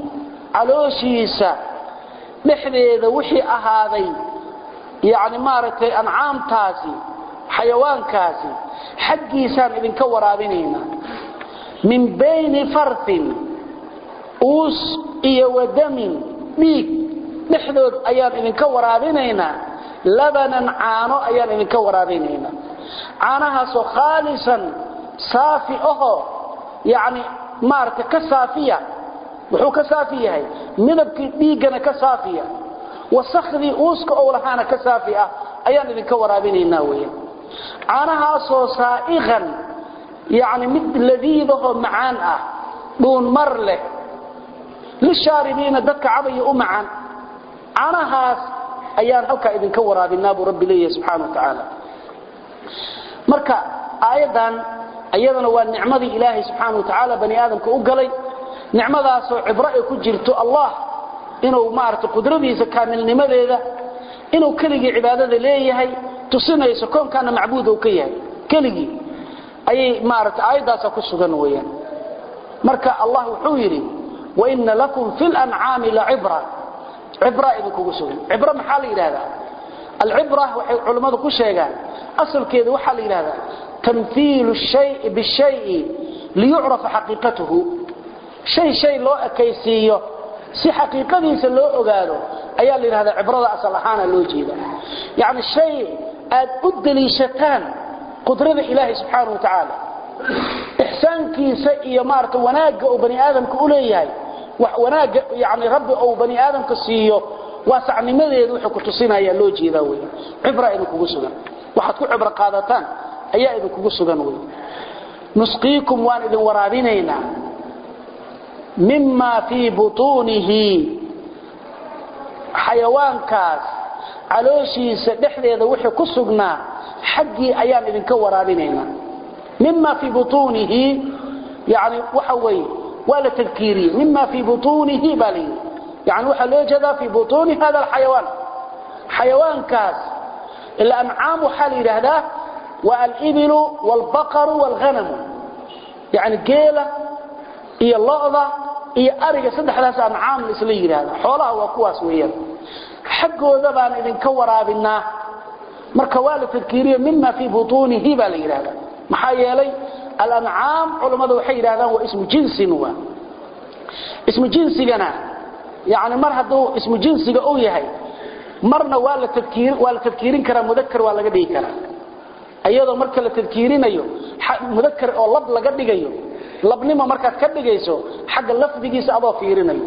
علوشيسا dhexdeeda wixii ahaaday yani maaragtay ancaamtaasi xayawaankaasi xaggiisaan idinka waraabinaynaa min bayni farthin uus iyo wadamin dhiig dhexdood ayaan idinka waraabinaynaa labanan caano ayaan idinka waraabinaynaa caanahaasoo khaalisan saafi ahoo yani maaragtay ka saafiya wuxuu ka saafi yahay midabkii dhiiggana ka saafiya wasakhdii uuska ou lahaana ka saafi ah ayaan idinka waraabinaynaa weyan caanahaasoo saa'iqan yani mid ladiidahoo macaan ah dhuun mar leh lishaaribiina dadka cabaya u macaan caanahaas ayaan halkaa idinka waraabinaa buu rabbi leeyahay subxana wa tacaala marka aayaddan iyadana waa nicmadii ilaahay subxaana wa tacaala bani aadamka u galay nicmadaasoo cibro ay ku jirto allah inuu maarata qudradiisa kaamilnimadeeda inuu keligii cibaadada leeyahay tusinayso koonkaana macbuud uu ka yahay keligii ayay maarata aayaddaasa ku sugan weeyaan marka allah wuxuu yidhi waina lakum fi lancaami lacibra cibra idinkugu sugan cibro maxaa la yidhahdaa alcibra waxay culammadu ku sheegaan asalkeedu waxaa la yidhahdaa tamhiilu shayi bishayi liyucrafa xaqiiqatuhu shay shay loo ekaysiiyo si xaqiiqadiisa loo ogaado ayaa la yidhahdaa cibrada asal ahaana loo jeeda yacni shay aad u deliishataan qudrada ilaahay subxaana wa tacaala ixsaankiisa iyo maarata wanaagga uu bani aadamka u leeyahay wax wanaagga yani rabbi uu bani aadamka siiyo waasacnimadeedu wuxuu ku tusinaya loo jeedaa wey cibra idinkugu sugan waxaad ku cibro qaadataan ayaa idinkugu sugan wey nusqiikum waan idin waraabinaynaa mima fii butuunihi xayawaankaas calooshiisa dhexdeeda wixii ku sugnaa xaggii ayaan idinka waraabinaynaa mima fii butuunihi yani waxa weeye waa la tadkiiriyey mima fii butuunihi baa la yidhi yani waxaa loo jeedaa fii butuuni hada alxayawaan xayawaankaas ila ancaam waxaa la yidhaahdaa waa alibilu waalbaqaru waalghanamu yani geela iyo lo'da iyo ariga saddexdaas ancaam isla yidhaahda xoolaha waa kuwaas weeyaan xaggooda baan idinka waraabinaa marka waa la tadkiiriyo mima fii butuunihi baa la yidhahda maxaa yeelay alancaam culammadu waxay yidhahdaan waa ismu jinsin waa ismu jinsigana yani mar hadduu ismu jinsiga uu yahay marna waa la tadkiir waa la tadkiirin karaa mudakar waa laga dhigi karaa iyadoo marka la tadkiirinayo mudakar oo lab laga dhigayo labnimo markaad ka dhigayso xagga lafdigiisa adoo fiirinayo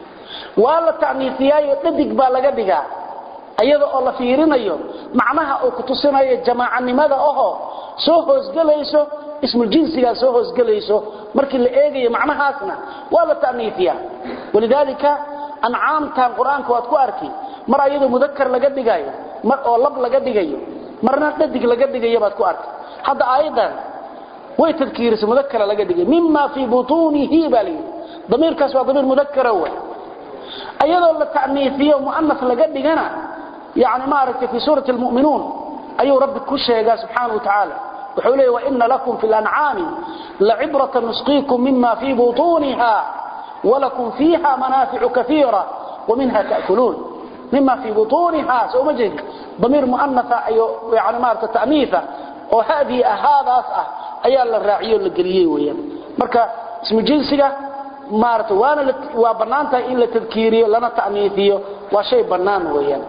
waa la ta'niifiyaayo dhadig baa laga dhigaa iyada oo la fiirinayo macnaha uu ku tusinayo jamaacanimada ahoo soo hoosgelayso ismul jinsigaa soo hoosgelayso markii la eegayo macnahaasna waa la ta'niifiyaa walidaalika ancaamtan qur-aanka waad ku arki mar ayadoo mudakar laga dhigayo mar oo lab laga dhigayo marna dhadig laga dhigayo baad ku arki hadda aayadan way tadkiirisay mudakara laga dhigay mima fii butuunihi baa layidhi damiirkaas waa damiir mudakara wey ayadoo la ta'niifiyo mu'anas laga dhigana yani maaragtay fii suurati almu'minuun ayuu rabbi ku sheegaa subxaana wa tacaala wuxuu leeya waina lakum fi lancaami lacibrata nusqiikum mima fii butuuniha walakum fiiha manaaficu kaiira waminha ta'kuluun mima fii butuuniha soo ma jeedi damiir mu'anasa iyo yani maarata ta'niifa oo hadii ah haadaas ah ayaa la raaciyo la geliyey weeyaan marka ismu jinsiga maarata waana waa bannaantahay in la tadkiiriyo lana ta'niifiyo waa shay bannaan weeyaan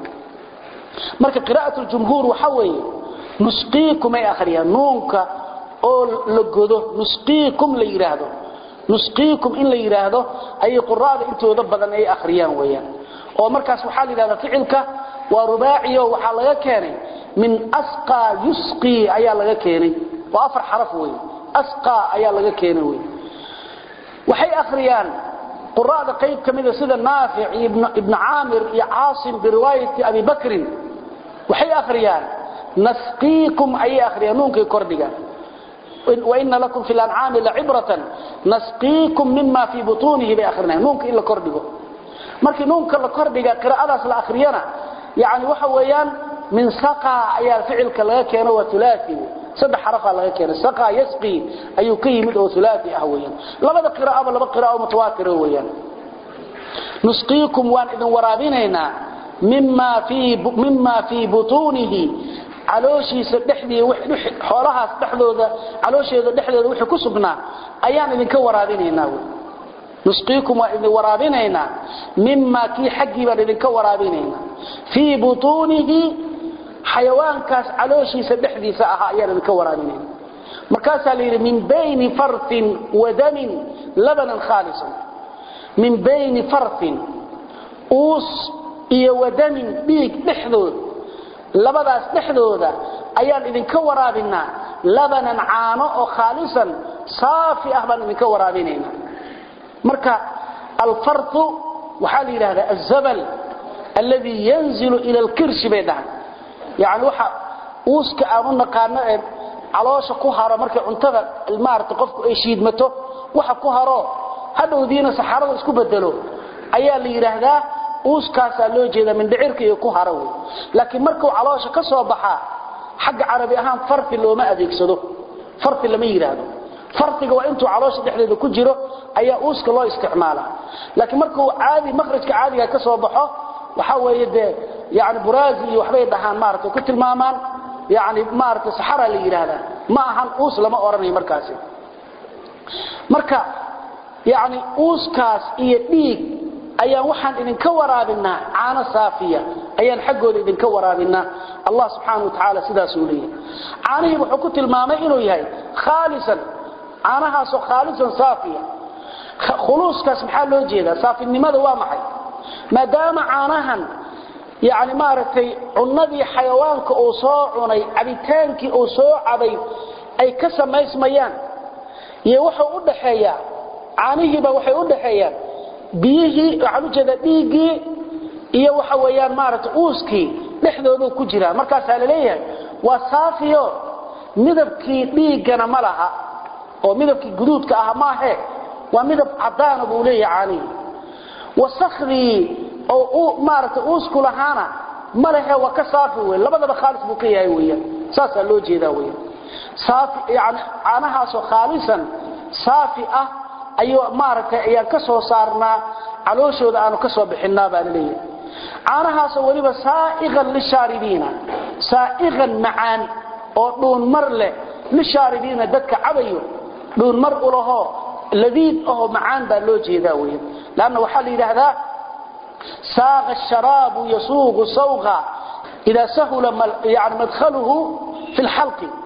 marka qiraa'atu ljumhuur waxa weeye nusqiikum ay akhriyaan nuunka oo la godo nusqiikum la yidhaahdo nusqiikum in la yidhaahdo ayay quraada intooda badan ay akhriyaan weeyaan oo markaas waxaa la yidhahdaa ficilka waa rubaaciyo waxaa laga keenay min asqaa yusqii ayaa laga keenay waa afar xaraf wey asqaa ayaa laga keenay wey waxay akhriyaan quraada qayb ka mida sida naafic iyo ibnu caamir iyo caasim biriwaayati abi bakrin waxay akhriyaan nasqiikum ayay akhriyaan nuunkay kordhigaan waina lakum fi lancaami lacibratan nasqiikum mima fii butuunihi bay akhrinayan nuunka in la kordhigo markii nuunka la kordhiga qiraa'adaas la akhriyana yani waxa weeyaan min saqa ayaa ficilka laga keeno waa ulaai saddex xarafaa laga keenay saqa yasqi ayuu ka yimid oo ulaai ah weeyaan labada qiraa'aba laba qiraa'o mutawaatira weeyaan nusqiikum waan idin waraabinaynaa mima fii mima fii butuunihi calooshiisa dhexdii xoolahaas dhexdooda caloosheeda dhexdooda wixii ku sugnaa ayaan idinka waraabinaynaa wey nusqiikum waan idin waraabinaynaa mima kii xaggii baan idinka waraabinaynaa fii butuunihi xayawaankaas calooshiisa dhexdiisa ahaa ayaan idinka waraabinayna markaasaa la yidhi min bayni fartin wa damin labanan khaalisan min bayni fartin uus iyo wadamin dhiig dhexdood labadaas dhexdooda ayaan idinka waraabinaa labanan caano oo khaalisan saafi ah baan idinka waraabinaynaa marka alfartu waxaa la yidhahdaa azabal alladii yanzilu ila alkirshi bay dhahan yani waxa uuska aan u naqaano ee caloosha ku haro markay cuntada maarata qofku ay shiidmato waxa ku haro hadhowdiina saxarada isku bedelo ayaa la yidhaahdaa uuskaasaa loo jeedaa mindhicirka iyo ku haro wey laakiin markuu caloosha ka soo baxaa xagga carabi ahaan farfi looma adeegsado farfi lama yidhaahdo farfiga waa intuu caloosha dhexdeeda ku jiro ayaa uuska loo isticmaalaa laakiin markuu caadi makhrajka caadiga ka soo baxo waxa weeye dee yani buraazi iyo waxbay dhahaan maarata ku tilmaamaan yani maarata saxara la yidhaahdaa ma ahan uus lama odhanayo markaasi marka yani uuskaas iyo dhiig ayaan waxaan idinka waraabinaa caano saafiya ayaan xaggooda idinka waraabinaa allah subxaana wa tacaala sidaasuu leeyahay caanihii wuxuu ku tilmaamay inuu yahay khaalisan caanahaasoo khaalisan saafiya khuluuskaas maxaa loo jeedaa saafinimada waa maxay maadaama caanahan yani maaragtay cunnadii xayawaanka uu soo cunay cabitaankii uu soo cabay ay ka samaysmayaan iyo wuxuu u dhaxeeyaa caanihiiba waxay u dhaxeeyaan biyihii waxaan u jeedaa dhiiggii iyo waxa weeyaan maaragtay uuskii dhexdooduu ku jiraa markaasaa la leeyahay waa saafiyo midabkii dhiiggana ma laha oo midabkii guduudka ah maahe waa midab caddaana buu leeyahay caanihii wasakhdii oo maaragtay uusku lahaana ma lehe waa ka saafi wey labadaba khaalis buu ka yahay weeyaan saasaa loo jeedaa weeyaan saafi yani caanahaasoo khaalisan saafi ah ayuu maaragtay ayaan ka soo saarnaa calooshooda aanu ka soo bixinaa baa la leeyahay caanahaasoo weliba saa'iqan lishaaribiina saa'iqan macaan oo dhuunmar leh lishaaribiina dadka cabayo dhuunmar u lahoo ladiid ahoo macaan baa loo jeedaa weeyaan lanna waxaa la yidhaahdaa saaqa asharaabu yasuuqu sawqa idaa sahula yani madkhaluhu fi lxalqi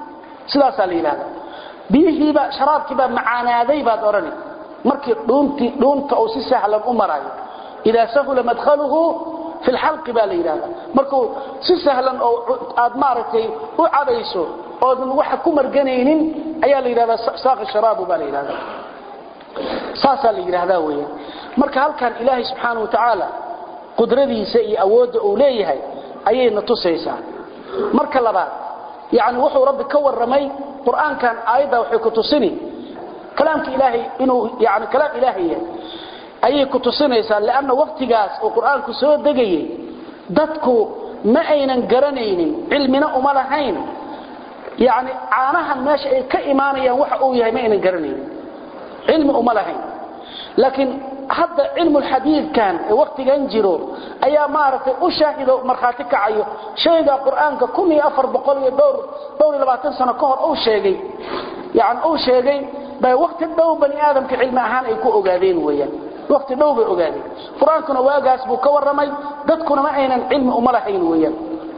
sidaasaa la yidhahda biyihiiba sharaabkiibaa macaanaaday baad odhani markii dhuuntii dhuunta uu si sahlan u marayo idaa sahula madkhaluhu fi lxalqi baa la yidhahda markuu si sahlan oo aad maaragtay u cabayso oodan waxa ku marganaynin ayaa la yidhahdaa saaqi sharaabu baa la yidhahda saasaa la yidhaahdaa weeyaan marka halkan ilaahay subxaana wa tacaala qudradiisa iyo awoodda uu leeyahay ayayna tusaysaa marka labaad yani wuxuu rabbi ka warramay qur-aankan aayadda waxay ku tusini kalaamka ilaahay inuu yani kalaam ilaahay yahay ayay ku tusinaysaa lanna waqtigaas uu qur-aanku soo degayay dadku ma aynan garanaynin cilmina uma lahayn yani caanahan meesha ay ka imaanayaan waxa uu yahay ma aynan garanaynin cilmi uma lahayn laakiin hadda cilmulxadiidkan ee waktigan jiro ayaa maaragtay u shaahido markhaati kacayo shayga qur-aanka kun iyo afar boqol iyo dhowr dhowr iyo labaatan sano ka hor uu sheegay yani uu sheegay bay wakti dhow bani aadamka cilmi ahaan ay ku ogaadeen weeyaan wakti dhow bay ogaadeen qur-aankuna waagaas buu ka warramay dadkuna ma aynan cilmi uma lahayn weeyaan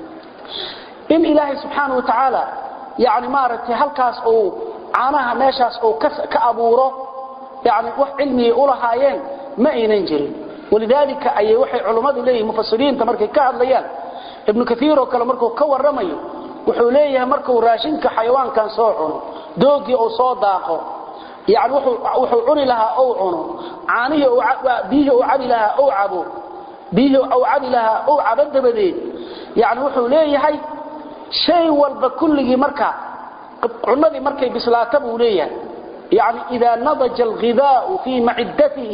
in ilaahay subxaana wa tacaala yani maaragtay halkaas uu caanaha meeshaas uu ka abuuro yani wax cilmigay u lahaayeen ma aynan jirin walidaalika ayay waxay culummadu leeyihin mufasiriinta markay ka hadlayaan ibnu kaiir oo kale markuu ka warramayo wuxuu leeyahay markuu raashinka xayawaankan soo cuno doogii uu soo daaqo yani wuxuu cuni lahaa ou cuno caanihii biyihii uu cabi lahaa ou cabo biyihii uu cabi lahaa ou cabo dabadeed yani wuxuu leeyahay shay walba kulligii marka cunadii markay bislaata buu leeyahay يعني إذا نضج الغذاء في معدته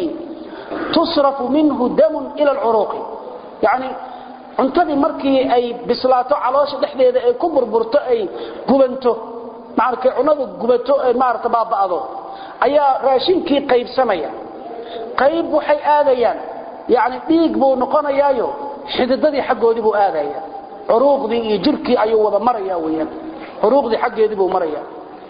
تصرف منه دم إلى العروق يعني cuntadii markii ay bislaato caloosha dhexdeeda ay ku burburto ay gubanto markay cunadu gubato ay maarta baaba'do ayaa raashinkii qaybsamaya qayb waxay aadayaan yani dhiig buu noqonayaayo xididadii xaggoodii buu aadaya curuuqdii iyo jirkii ayuu wada maraya weyaan curuuqdii xaggeedii buu maraya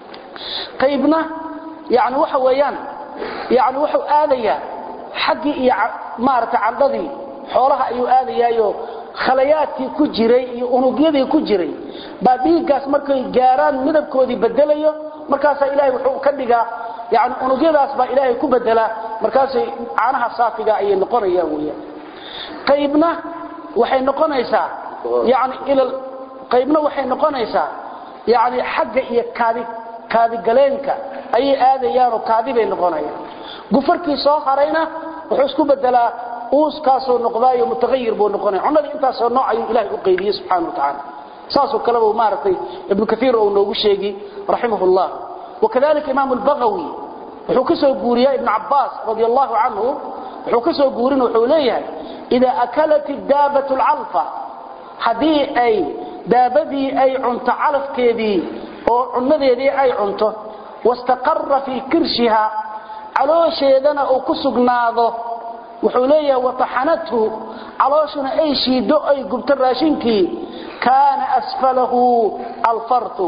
qaybna yani waxa weeyaan yani wuxuu aadayaa xaggii iyo maarata candhadii xoolaha ayuu aadayaayo khalayaadkii ku jiray iyo unugyadii ku jiray baa dhiiggaas markay gaaraan midabkoodii bedelayo markaasaa ilaahay wuxuu ka dhigaa yani unugyadaas baa ilaahay ku bedelaa markaasay caanaha saafiga ayay noqonayaan weeyaan qaybna waxay noqonaysaa yani ila qaybna waxay noqonaysaa yani xagga iyo kaadi kaadigaleenka ayay aadayaanoo kaadi bay noqonayaan gufarkii soo harayna wuxuu isku bedelaa uuskaasoo noqdaayo mutahayir buu noqonaya cunadii intaasoo nooc ayuu ilahay u qaybiyey subxana wa tacaala saasoo kaleba maaragtay ibnu kaiir uu noogu sheegi raximah llah wakadalika imaamu lbagawi wuxuu ka soo guuriyaa ibnu cabaas radi allahu canhu wuxuu ka soo guurin wuxuu leeyahay idaa akalat daabatu lcalfa haddii ay daabadii ay cunto calafkeedii oo cunadeedii ay cunto wastaqara fii kirshiha caloosheedana uu ku sugnaado wuxuu leeyahay wataxanathu calooshuna ay shiido ay gubto raashinkii kaana asfalahu alfartu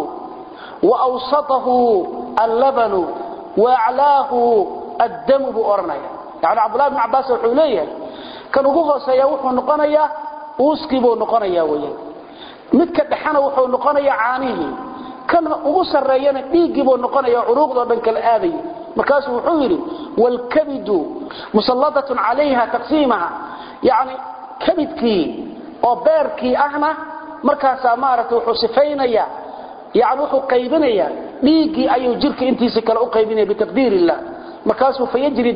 waawsatahu allabanu waaclaahu addamu buu odhanaya yani cabdulahi bn cabaas wuxuu leeyahay kan ugu hooseeya wuxuu noqonayaa uuskii buu noqonaya weyaan midka dhexana wuxuu noqonayaa caanihii kan ugu sarreeyana dhiiggii buu noqonaya curuuqdoo dhan kala aadaya markaasuu wuxuu yidhi wlkabidu musalladatun calayha taqsiimaha yani kabidkii oo beerkii ahna markaasaa maaragtay wuxuu sifaynaya yani wuxuu qaybinaya dhiiggii ayuu jirka intiisa kale u qaybinaya bitaqdiir illah markaasuu fayajri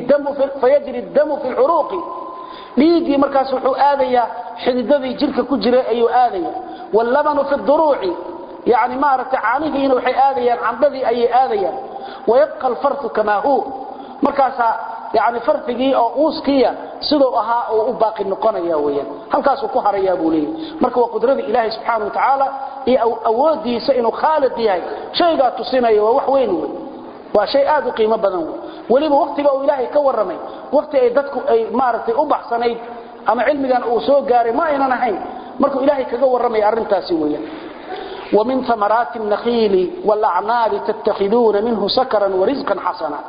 damu fi lcuruuqi dhiiggii markaas wuxuu aadayaa xididadii jirka ku jiray ayuu aadaya wallabanu fi duruuci yani maaragtay caanihiina waxay aadayaan candhadii ayay aadayaan wayabqa alfartu kamaa huu markaasaa yani farfigii oo uuskiya siduu ahaa uu u baaqi noqonaya weyaan halkaasuu ku harayaa buu leeyahy marka waa qudrada ilaahay subxaana wa tacaala iyo awoodiisa inuu khaaliq yahay shaygaa tusinaya waa wax weyn wey waa shay aad u qiimo badan wey weliba waktiga uu ilaahay ka warramay wakti ay dadku ay maaragtay u baxsanayd ama cilmigan uu soo gaaray ma aynan ahayn markuu ilaahay kaga warramaya arrintaasi weeyaan ومن ثمرات النخيل والأعناب تتخذون منه سكرا ورزقا حسنا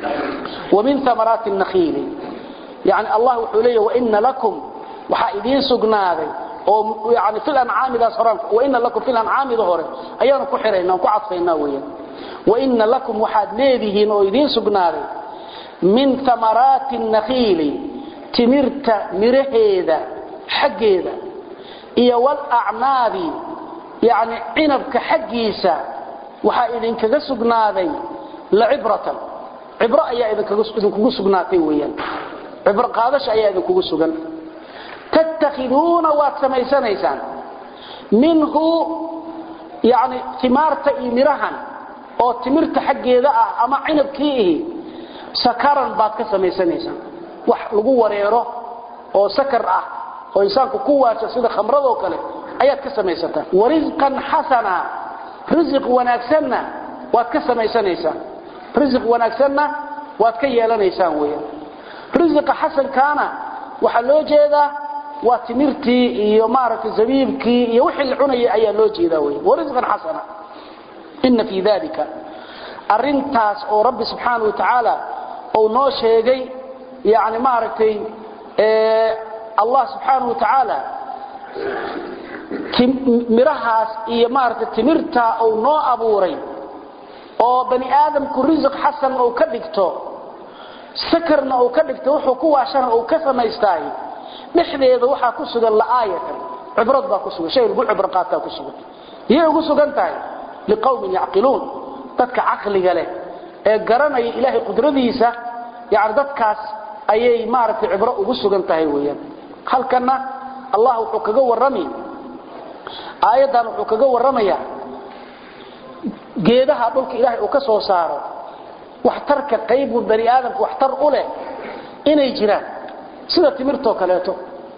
ومن ثمرات النخيل يعني الله حليه وإن لكم وحائدين سقناذي oo yani fil ancaamidaas horaan wa inna lakum fil ancaamida hore ayaanu ku xiraynaa ku cadfaynaa weeyaan wa inna lakum waxaad leedihiin oo idiin sugnaaday min thamaraati nakhiili timirta miraheeda xaggeeda iyo walacnaabi yani cinabka xaggiisa waxaa idinkaga sugnaaday lacibratan cibro ayaa idinkugu sugnaatay weyaan cibro qaadasha ayaa idinkugu sugan tattakhiduuna waad samaysanaysaan minhu yani timaarta iyo mirahan oo timirta xaggeeda ah ama cinabkii ihi sakaran baad ka samaysanaysaan wax lagu wareero oo sakar ah oo insaanku ku waasha sida khamradoo kale ayaad ka samaysataan warisqan xasana risiq wanaagsanna waad ka samaysanaysaan risiq wanaagsanna waad ka yeelanaysaan weeyaan risiqa xasankaana waxaa loo jeedaa waa timirtii iyo maaragtay zabiibkii iyo wixii la cunayay ayaa loo jeedaa weeyaan warisqan xasana inna fii dalika arrintaas oo rabbi subxaanahu wa tacaala uu noo sheegay yani maaragtay allah subxaanahu wa tacaala mirahaas iyo maaragtay timirtaa uu noo abuuray oo bani aadamku risiq xasan uu ka dhigto sakarna uu ka dhigto wuxuu ku waashana uu ka samaystaay dhexdeeda waxaa ku sugan la'aayatan cibrad baa ku sugan shay lagu cibro qaataa ku sugan yay ugu sugan tahay liqawmin yacqiluun dadka caqliga leh ee garanaya ilaahay qudradiisa yani dadkaas ayay maaragtay cibro ugu sugan tahay weeyaan halkana allah wuxuu kaga warrami aayaddan wuxuu kaga warramayaa geedaha dhulka ilaahay uu ka soo saaro waxtarka qaybu bani aadamka waxtar u leh inay jiraan sida timirtoo kaleeto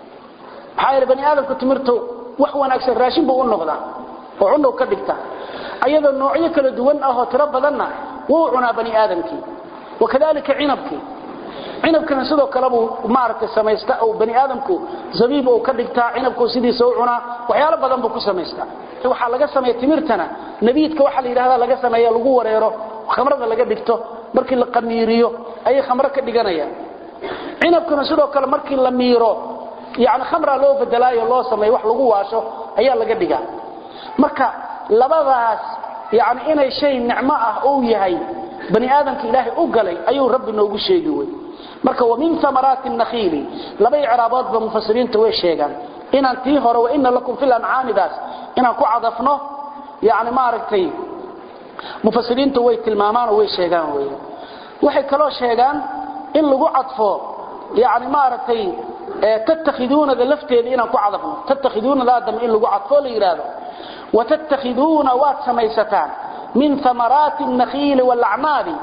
maxaa yeele bani aadamku timirto wax wanaagsan raashin buu u noqdaa oo cunow ka dhigta ayadoo noocyo kala duwan ah oo tiro badanna wuu cunaa bani aadamkii wakadalika cinabkii cinabkana sidoo kale buu maaragtay samaysta oo bani aadamku zabiib uu ka dhigtaa cinabku sidiisa u cunaa waxyaalo badan buu ku samaystaa waxaa laga sameeya timirtana nabiidka waxaa la yidhahdaa laga sameeya lagu wareero khamrada laga dhigto markii la qamiiriyo ayay khamro ka dhiganayaan cinabkuna sidoo kale markii la miiro yani khamra loo bedelaayo loo sameeyo wax lagu waasho ayaa laga dhigaa marka labadaas yani inay shay nicmo ah uu yahay bani aadamka ilaahay u galay ayuu rabbi noogu sheegi wey marka wa min amaraati nakhiili laba icraaboodba mufasiriinta way sheegaan inaan tii hore wa ina lakum fil ancaamidaas inaan ku cadafno yani maaragtay mufasiriinta way tilmaamaan oo way sheegaan wey waxay kaloo sheegaan in lagu cadfo yani maaragtay tattakhiduunada lafteeda inaan ku cadafno tattakhiduunada aadam in lagu cadfo la yidhaahdo watattakhiduuna waad samaysataan min amaraati nakhiili walacnaabi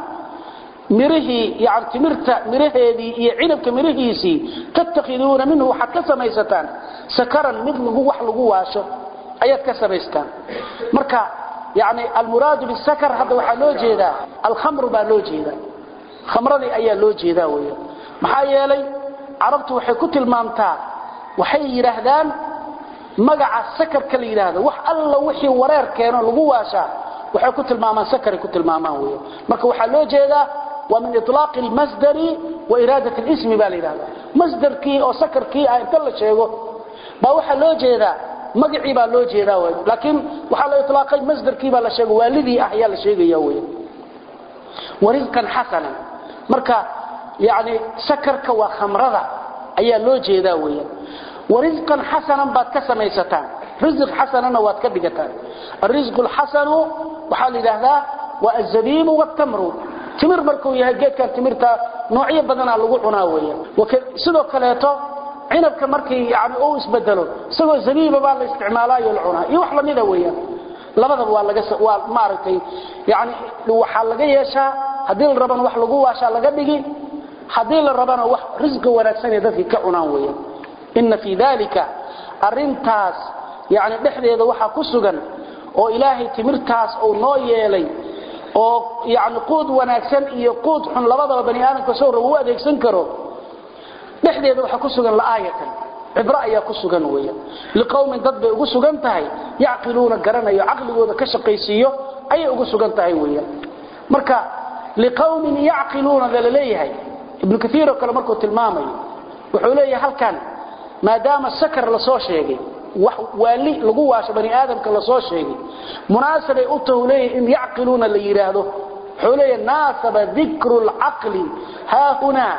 mirihii yani timirta miraheedii iyo cinabka mirihiisii tattakhiduuna minhu waxaad ka samaysataan sakaran mid wax lagu waasho ayaad ka samaystaan marka yani almuraadu bisakar hadda waxaa loo jeedaa alkhamru baa loo jeedaa khamradii ayaa loo jeedaa weya maxaa yeelay carabtu waxay ku tilmaamtaa waxay yidhaahdaan magaca sakarka la yidhaahdo wax alla wixii wareer keeno lagu waashaa waxay ku tilmaamaan sakaray ku tilmaamaan wey marka waxaa loo jeedaa waa min ilaaqi lmasdari wa iraadat lismi baa la yidhahda masdarkii oo sakarkii ah inta la sheego baa waxaa loo jeedaa magacii baa loo jeedaa w laakiin waxaa la ilaaqay masdarkii baa la sheega waalidii ah ayaa la sheegaya wey warisqan xasanan marka yani sakarka waa khamrada ayaa loo jeedaa weyan warisqan xasanan baad ka samaysataan risiq xasanana waad ka dhigataan arisqu lxasanu waxaa la yidhaahdaa waa azabiibu wtamru timir markuu yahay geedkan timirta noocyo badanaa lagu cunaa weyan sidoo kaleeto cinabka markii yani uu isbedelo isagoo zabiiba baa la isticmaalaayo la cunaa iyo wax lamida weyan labadaba waa laga waa maaragtay yani waxaa laga yeeshaa haddii la rabana wax lagu waashaa laga dhigi haddii la rabana wax risqi wanaagsanay dadkii ka cunaan weyan ina fii dalika arintaas yani dhexdeeda waxaa ku sugan oo ilaahay timirtaas uu noo yeelay oo yani quud wanaagsan iyo quud xun labadaba bani aadamka soo raba u adeegsan karo dhexdeeda waxaa ku sugan la'aayatan cibro ayaa ku sugan weya liqowmin dad bay ugu sugan tahay yacqiluuna garanayo caqligooda ka shaqaysiiyo ayay ugu sugan tahay weya marka liqowmin yacqiluunada la leeyahay ibnu kaiir oo kale markuu tilmaamayo wuxuu leeyahay halkan maadaama sakar la soo sheegay wax waali lagu waasho bani aadamka la soo sheegay munaasabay u tahu leeyahay in yacqiluuna la yidhaahdo wuxuu leeyahay naasaba dikru lcaqli haahunaa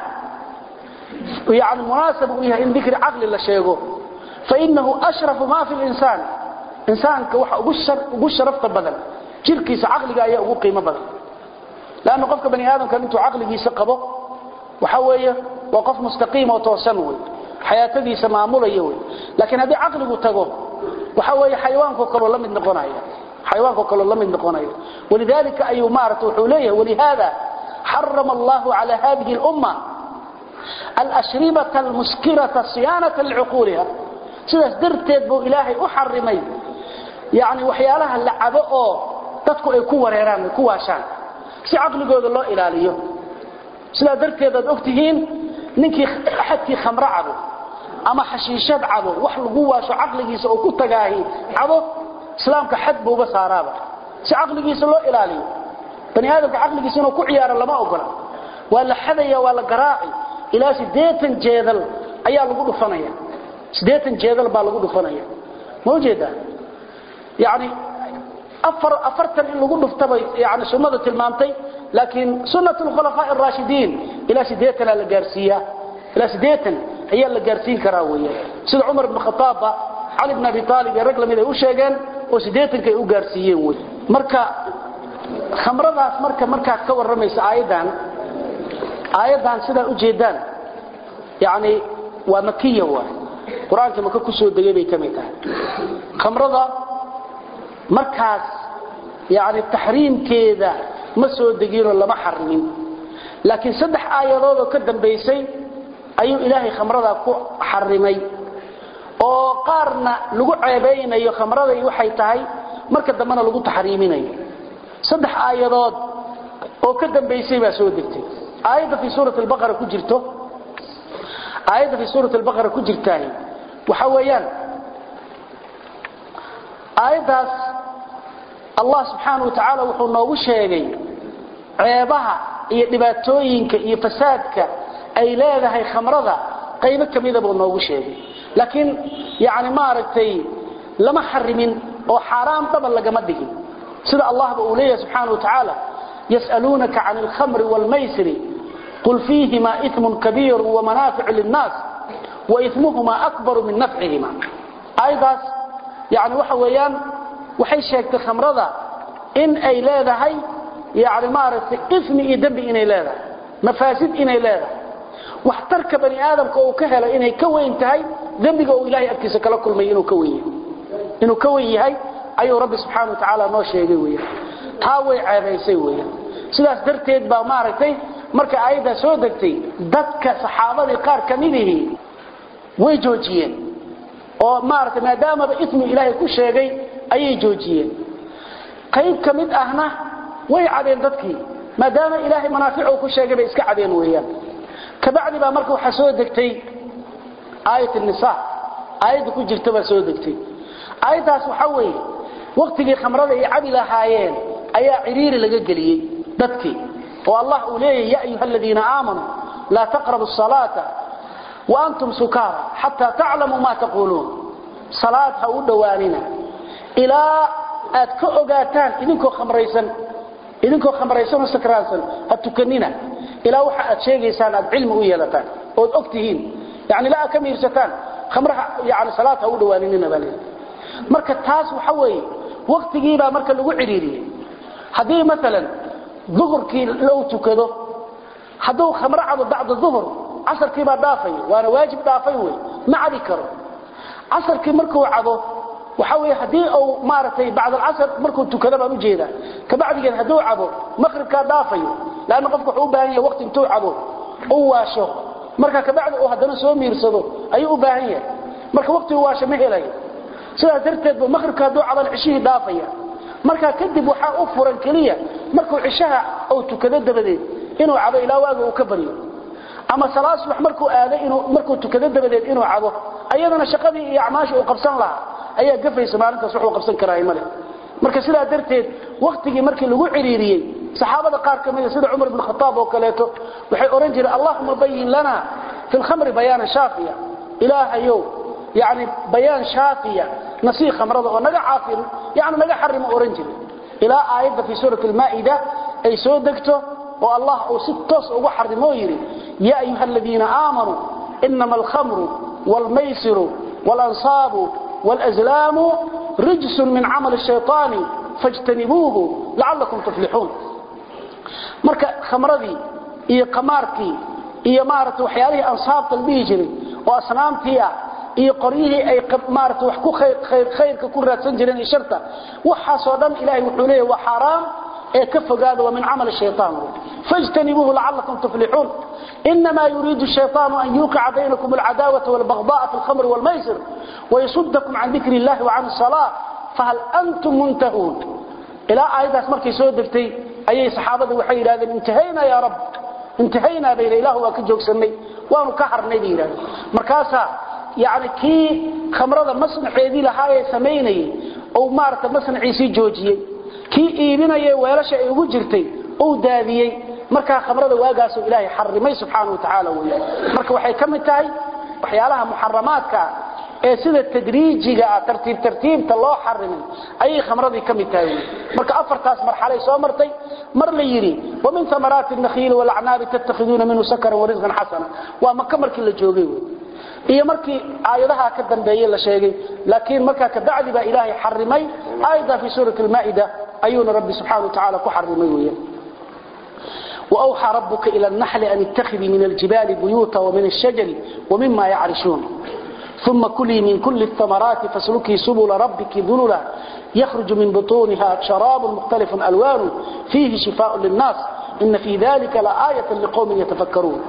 yani munaasab uu yahay in dikri caqli la sheego fainahu ashrafu ma fi linsaan insaanka waxa ugu sharafta badan jirkiisa caqliga ayaa ugu qiimo badan lanna qofka bani aadamka intuu caqligiisa qabo waxa weeye waa qof mustaqiim oo toosan wey xayaatadiisa maamulaya wey laakiin haddii caqligu tago waxa weeye xayawaanko kaloo la mid noqonaya xayawaanko kaloo la mid noqonaya walidalika ayuu maarata wuxuu leeyahay walihada xarama allahu cala hadihi اlumma alshribata almuskirata siyaanata licuquuliha sidaas darteed buu ilaahay u xarimay yani waxyaalaha la cabo oo dadku ay ku wareeraan ay ku waashaan si caqligooda loo ilaaliyo sidaa darteed aad og tihiin ninkii axadkii khamro cabo ama xashiishad cabo wax lagu waasho caqligiisa oo ku tagaahi cabo islaamka xad buuba saaraaba si caqligiisa loo ilaaliyo bani aadamka caqligiisa inuu ku ciyaaro lama ogola waa la xadaya waa la garaaci ilaa sideetan jeedal ayaa lagu dhufanaya sideetan jeedal baa lagu dhufanaya ma ujeedaa yani afar afartan in lagu dhuftaba yani sunnada tilmaamtay laakiin sunnat lkhulafaa araashidiin ilaa sideetanaa la gaarsiiyaa ilaa sideetan ayaa la gaarsiin karaa weeye sida cumar ibn khataabba cali bn abi aalib iyo rag lamid ay u sheegeen oo sideetanka ay u gaarsiiyeen wey marka khamradaas marka markaad ka warramaysa aayaddan aayaddan sidaa ujeedaan yani waa makiya waay qur-aanka maka ku soo degay bay ka mid tahay khamrada markaas yani taxriimkeeda ma soo deginoo lama xarimin laakiin saddex aayadood oo ka dambaysay ayuu ilaahay khamrada ku xarimay oo qaarna lagu ceebaynayo khamraday waxay tahay marka dambena lagu taxriiminayo saddex aayadood oo ka dambaysay baa soo degtay aayadda fii suurati albaqara ku jirto aayadda fii suurati albaqara ku jirtaah waxa weeyaan aayaddaas allah subxaana wa tacaala wuxuu noogu sheegay ceebaha iyo dhibaatooyinka iyo fasaadka ay leedahay khamrada qaybo ka mida buu noogu sheegay laakiin yani maaragtay lama xarimin oo xaaraam dhaba lagama dhigin sida allahba uu leeyahay subxaana wa tacaala yas'aluunaka can alkhamri waalmaysri qul fiihima imun kabiiru wamanaaficu linnaas waismuhuma akbaru min nafcihima aayadaas yani waxa weeyaan waxay sheegtay khamrada in ay leedahay yani maaragtay ismi iyo dembi inay leedahay mafaasid inay leedahay waxtarka bani aadamka uu ka helay inay ka weyn tahay dembiga uu ilahay agtiisa kala kulmay inuu ka weyn yahay inuu ka weyn yahay ayuu rabbi subxaana wa tacaala noo sheegay weeyaan taa way ceebaysay weeyaan sidaas darteed baa maaragtay marka aayaddaa soo degtay dadka saxaabadii qaar ka midihii way joojiyeen oo maaragtay maadaamaba ismi ilaahay ku sheegay ayay joojiyeen qayb ka mid ahna way cadeen dadkii maadaama ilaahay manaaficu ku sheegay bay iska cadeen weeyaan kabacdi baa marka waxaa soo degtay aayat nisa aayadda ku jirta baa soo degtay aayaddaas waxaa weeye waktigii khamrada ay cabi lahaayeen ayaa ciriiri laga geliyey dadkii oo allah uu leeyahy ya ayuha aladiina aamanuu laa taqrabu salaata waantum sukaara xataa taclamuu ma taquuluun salaad ha u dhowaanina ilaa aad ka ogaataan idinkoo khamraysan idinkoo khamraysanoo sakraansan ha tukanina ilaa waxa aad sheegaysaan aad cilmi u yeelataan ood og tihiin yani ilaa aad ka miirsataan khamraha yani salaad ha u dhowaaninina baa leeyahy marka taas waxa weeye waktigiibaa marka lagu cidhiiriyey haddii maalan duhurkii lou tukado hadduu khamro cabo bacda duhur casarkiibaa dhaafay waana waajib dhaafay wey ma cabi karo casarkii markuu cabo waxa wey haddii uu maaragtay bacd alcasr markuu tukado baan ujeedaa kabacdigeed hadduu cabo maqribkaa dhaafayo leanna qofku wuxuu u baahan yahay waqti intuu cabo u waasho marka kabacdi uu haddana soo miirsado ayuu u baahan yahay marka waqtigu waasho ma helayo sidaas darteed bu maqribka hadduu caban cishihii dhaafaya markaa kadib waxaa u furan keliya markuu cishaha uu tukado dabadeed inuu cabo ilaa waaga uu ka baryo ama salaad subax markuu aaday inuu markuu tukado dabadeed inuu cabo ayadana shaqadii iyo acmaashii uu qabsan lahaa ayaa gafaysa maalintaas wuxuu qabsan karaa male marka sidaa darteed waktigii markii lagu ciriiriyey saxaabada qaar ka mida sida cumar ibn khataab oo kaleeto waxay oran jireen allahuma bayin lana fi lkhamri bayaanan shaafiya ilaahayow yani bayaan shaafiya nasii khamrada oo naga caafin yani naga xarimo oran jiray ilaa aayadda fii suurati almaa'ida ay soo degto oo allah uu si toos ugu xarimoo yidhi yaa ayuha aladiina aamanuu inama alkhamru waalmaysiru waalanصaabu wاlأzlaamu rijsun min camal الshayطaani faاjtanibuuhu lacalakum tuflixuun marka khamradii iyo qamaarkii iyo maaragtay waxyaalihii ansaabta la dhihi jiray oo asnaamtii ah iyo qoryihii ay maaragtay wax ku khayr khayrka ku raadsan jireen iyo sharta waxaasoo dhan ilaahay wuxuu leeyahay waa xaaraam ee ka fogaada waa min camal shaytaan fajtanibuuhu lacalakum tuflixuun إنما يريد الشيطان أن يوقع بينكم العداوة والبغضاء في الخمر والميسر ويصدكم عن ذكر الله وعن الصلاة فهل أنتم منتهون إلى آيات مركي سودكتي أي صحابة وحي هذا انتهينا يا رب انتهينا بين إله وكجوك سمي وانو كحر نبينا مركاسا يعني كي خمرة مصنع يدي لهاي سميني أو مارت مصنع يسي جوجي كي إيبنا يوالش أيغو جرتي أو داديي marka khamrada waagaas oo ilaahay xarimay subhanahu wa ta'ala weeye marka waxay kamid tahay waxyaalaha muharramaadka ee sida tadriijiga tartiib tartiibta loo xarimay ay khamradii kamid tahay marka afartaas marxalay soo martay mar la yiri wa min thamarati an-nakhil wal a'nab tattakhiduna minhu sakaran wa rizqan hasana waa makka markii la joogay iyo markii aayadaha ka dambeeyay la sheegay laakiin marka ka bacdi ba ilaahay xarimay aayada fi suurati al-maa'ida ayuna rabbi subhanahu wa ta'ala ku xarimay weeye وأوحى ربك إلى النحل أن اتخذي من الجبال بيوتا ومن الشجر ومما يعرشون ثم كلي من كل الثمرات فاسلكي سبل ربك ذللا يخرج من بطونها شراب مختلف ألوان فيه شفاء للناس إن في ذلك لآية لقوم يتفكرون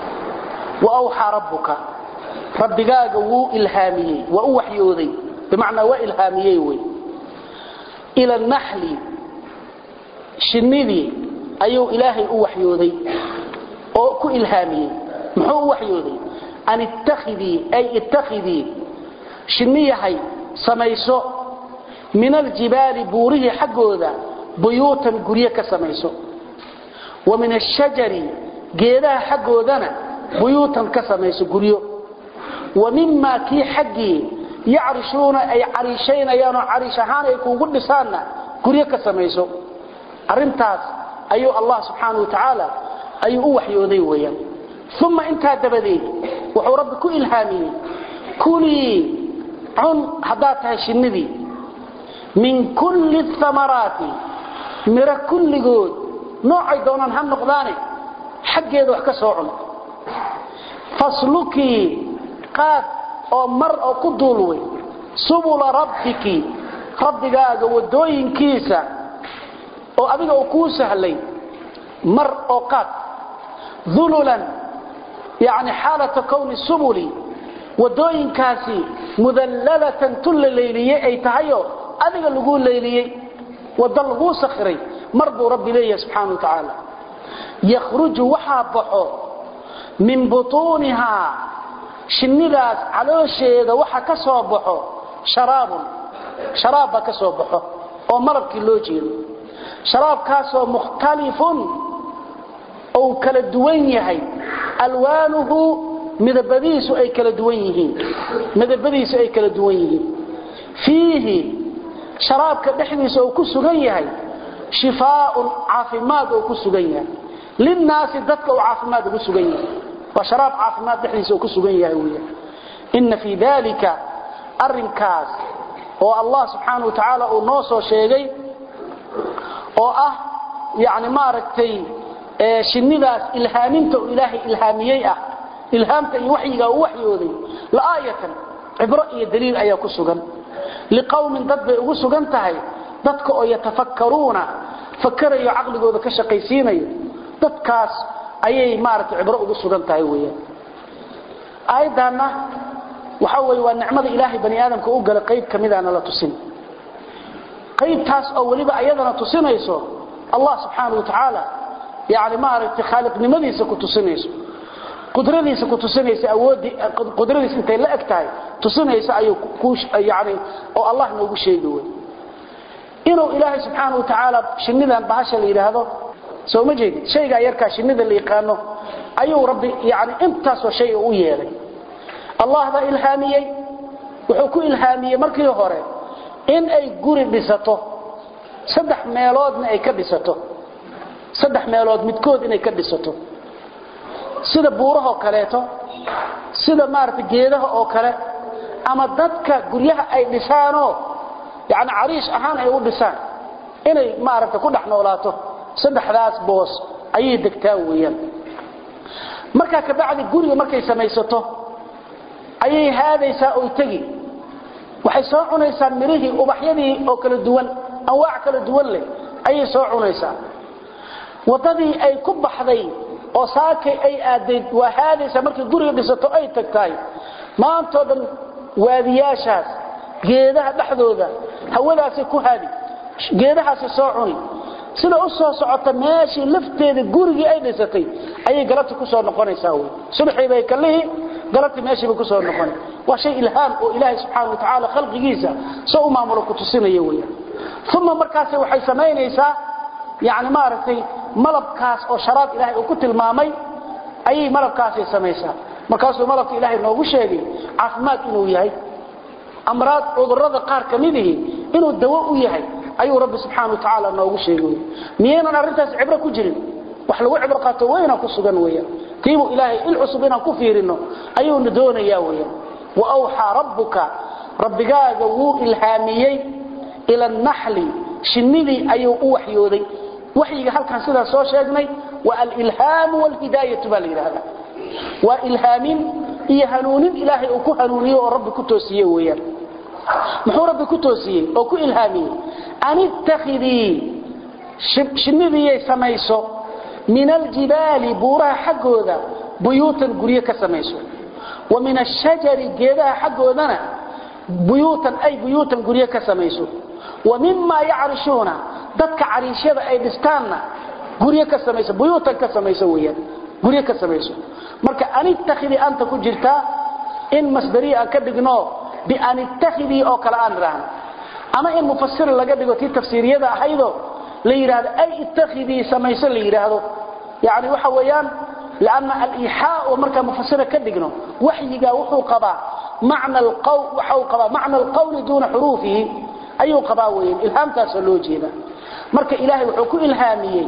وأوحى ربك ربك وو إلهامي وأوحيوذي بمعنى وإلهامي إلى النحل شنذي ayuu ilaahay u waxyooday oo ku ilhaamiyey muxuu u waxyooday an ittakhidii ay ittakhidii shinniyahay samayso min aljibaali buurihii xaggooda buyuutan guryo ka samayso wa min ashajari geedaha xaggoodana buyuutan ka samayso guryo wa mimaa kii xaggii yacrishuuna ay cariishaynayaan oo cariish ahaan ay kuugu dhisaanna guryo ka samayso arrintaas ayuu allah subxaanahu watacaala ayuu u waxyooday weeyaan uma intaa dabadeed wuxuu rabbi ku ilhaamiyey kulii cun haddaad tahay shinnidii min kulli thamaraati miro kulligood noocay doonaan ha noqdaane xaggeeda wax ka soo cun faslukii qaad oo mar oo ku duulway subula rabbiki rabbigaaga wadooyinkiisa oo adiga uu kuu sahlay mar oo qaad dhululan yani xaalata kowni subuli wadooyinkaasi mudallalatan tulla leyliyey ay tahayo adiga lagu leyliyey wada laguu sakhiray mar buu rabbi leeyahay subxaana wa tacaala yakhruju waxaa baxo min butuunihaa shinnidaas caloosheeda waxa ka soo baxo sharaabun sharaab baa ka soo baxo oo malabkii loo jeedo sharaabkaasoo mukhtalifun ou kala duwan yahay alwaanuhu midabadiisu ay kala duwan yihiin midabadiisu ay kala duwan yihiin fiihi sharaabka dhexdiisa uu ku sugan yahay shifaaun caafimaad oo ku sugan yahay linnaasi dadka uu caafimaad ugu sugan yahay waa sharaab caafimaad dhexdiisa uu ku sugan yahay weya inna fii dalika arrinkaas oo allah subxaana wa tacaala uu noo soo sheegay oo ah yani maaragtay shinnidaas ilhaaminta uu ilaahay ilhaamiyey ah ilhaamta iyo waxyigaa uu waxyooday la'aayatan cibro iyo daliil ayaa ku sugan liqowmin dad bay ugu sugan tahay dadka oo yatafakkaruuna fakarayo caqligooda ka shaqaysiinayo dadkaas ayay maaragtay cibro ugu sugan tahay weeyaan aayaddaanna waxa weeye waa nicmada ilaahay bani aadamka u gala qayb ka midaana la tusin qaybtaas oo weliba ayadana tusinayso allah subxaana wa tacaala yani maaragtay khaaliqnimadiisa ku tusinayso qudradiisa ku tusinaysa awoodii qudradiisa intay la eg tahay tusinaysa ayuu ku yani oo allah noogu sheegi wey inuu ilaahay subxaana wa tacaala shinnidan bahasha la yidhaahdo soo ma jeedid shaygaa yarkaa shinnida la yaqaano ayuu rabbi yani intaasoo shay u yeelay allah baa ilhaamiyey wuxuu ku ilhaamiyey markii hore in ay guri dhisato saddex meeloodna ay ka dhisato saddex meelood midkood inay ka dhisato sida buurahoo kaleeto sida maaragtay geedaha oo kale ama dadka guryaha ay dhisaanoo yani cariish ahaan ay u dhisaan inay maaragtay ku dhex noolaato saddexdaas boos ayay degtaa weeyaan markaa kabacdi guriga markay samaysato ayay haadaysaa oy tegi waxay soo cunaysaa mirihii ubaxyadii oo kala duwan anwaac kala duwan leh ayay soo cunaysaa waddadii ay ku baxday oo saakay ay aadayd waa haadaysaa markay guriga dhisato ay tagtahay maantoo dhan waadiyaashaas geedaha dhexdooda hawadaasay ku haadi geedahaasay soo cuni sida u soo socota meeshii lafteeda gurigii ay dhisatay ayay galabti ku soo noqonaysaa wey subaxii bay kallihii galabti meeshiibay ku soo noqona waa shay ilhaam oo ilaahay subxaana wa tacaala khalqigiisa soo u maamulo ku tusinaya weeyaan uma markaas waxay samaynaysaa yani maaragtay malabkaas oo sharaab ilaahay uu ku tilmaamay ayay malabkaasay samaysaa markaasuu malabka ilaahay noogu sheegay caafimaad inuu yahay amraad cudurrada qaar ka midihi inuu dawo u yahay ayuu rabbi subxaana wa tacaala noogu sheegay miyaynan arrintaas cibro ku jirin wax lagu cibro qaato weyna ku sugan weeyaan tiibuu ilaahay il cusub inaan ku fiirino ayuuna doonayaa weeyaan wa awxaa rabbuka rabbigaaga wuu ilhaamiyey ila annaxli shinnidii ayuu u waxyooday waxyiga halkan sidaa soo sheegnay waa alilhaamu walhidaayatu baa la yidhaahdaa waa ilhaamin iyo hanuunin ilaahay uu ku hanuuniye oo rabbi ku toosiye weeyaan muxuu rabbi ku toosiyey oo ku ilhaamiyey an ittakhidii shinnidiyay samayso min aljibaali buuraha xaggooda buyuutan guryo ka samayso wa min ashajari geedaha xaggoodana buyuutan ay buyuutan guryo ka samayso wa mima yacrishuuna dadka cariishyada ay dhistaanna guryo ka samayso buyuutan ka samayso weeyaan guryo ka samayso marka an ittakhidii anta ku jirtaa in masdariya aan ka dhigno bian ittakhidii oo kale aan idhaahno ama in mufasir laga dhigo tii tafsiiriyada ahaydo la yidhaahdo ay ittakhidii samayso la yidhaahdo yani waxa weeyaan lanna aliixaa oo markaa mufasira ka dhigno waxyigaa wuxuu qabaa macna waxau qabaa macna alqawli duuna xuruufihi ayuu qabaa weeyaan ilhaamtaasoo loo jeeda marka ilaahay wuxuu ku ilhaamiyey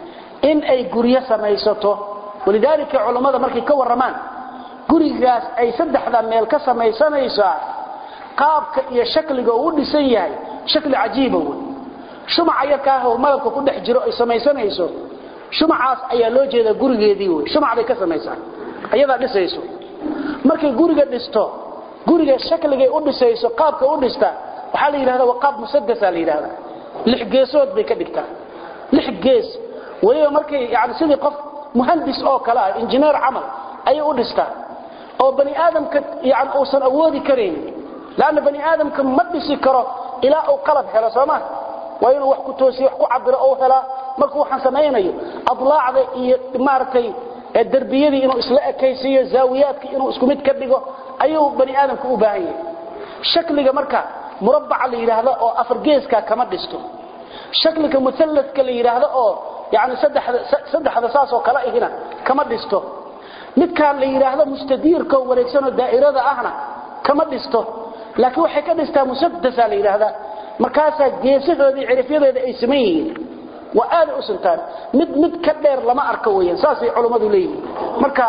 in ay guryo samaysato walidaalika culammada markay ka warramaan gurigaas ay saddexda meel ka samaysanaysaa qaabka iyo shakliga uu u dhisan yahay shakli cajiiba wey shumaca yarkaah oo malabka ku dhex jiro ay samaysanayso shumacaas ayaa loo jeedaa gurigeedii wey shumac bay ka samaysaa ayadaa dhisayso markay guriga dhisto guriga shakligay u dhisayso qaabka u dhista waxaa la yidhahda waa qaab musadasa la yidhahda lix geesood bay ka dhigtaa lix gees weliba markay yani sidii qof muhandis oo kale ah injineer camal ayay u dhistaa oo bani aadamka yani uusan awoodi karayn lanna bani aadamka ma dhisi karo ilaa uu qalab helo sooma waa inuu wax ku toosiyo wax ku cabiro ou helaa markuu waxaan samaynayo adlaacda iyo maaragtay derbiyadii inuu isla ekaysiiyo zaawiyaadka inuu isku mid ka dhigo ayuu bani aadamka u baahan yahay shakliga marka murabbaca la yidhaahdo oo afar geeska kama dhisto shakliga musalladka la yidhaahdo oo yani saddexda saasoo kale ihina kama dhisto midkaan la yidhaahdo mustadiirka oo wareegsanoo daa'irada ahna kama dhisto laakiin waxay ka dhistaa musadasa la yidhaahdaa markaasaa geesahoodii cirifyadeeda ay saman yihiin waa aaday u sintaan mid mid ka dheer lama arko weeyaan saasay culummadu leeyihiin marka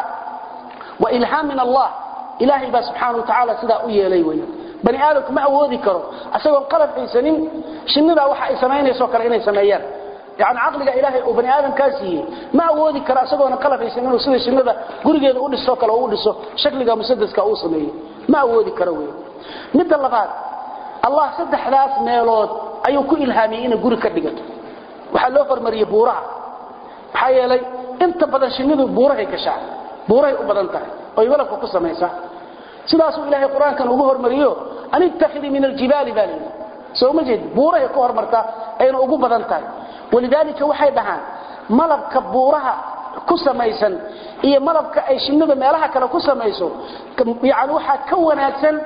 waa ilhaam min allah ilaahay baa subxaana wa tacaala sidaa u yeelay weeyaan bani aadamku ma awoodi karo isagoon qalab haysanin shinnidaa waxa ay samaynaysoo kale inay sameeyaan yani caqliga ilaahay uu bani aadamkaa siiyey ma awoodi karo isagoona qalab haysanin inuu sida shinnida gurigeeda u dhiso kale u dhiso shakliga musadaska uu sameeyo ma awoodi karo wey midda labaad allah saddexdaas meelood ayuu ku ilhaamiyey inay guri ka dhigato waxaa loo hormariyey buuraha maxaa yeelay inta badan shinnidu buurahay gashaa buurahay u badan tahay oy malabka ku samaysaa sidaasuu ilaahay qur-aankan ugu hormariyo an ittakhidii min aljibaali baa layidhi soo ma jeed buurahay ku hormartaa ayna ugu badan tahay walidaalika waxay dhahaan malabka buuraha ku samaysan iyo malabka ay shinnidu meelaha kale ku samayso yani waxaa ka wanaagsan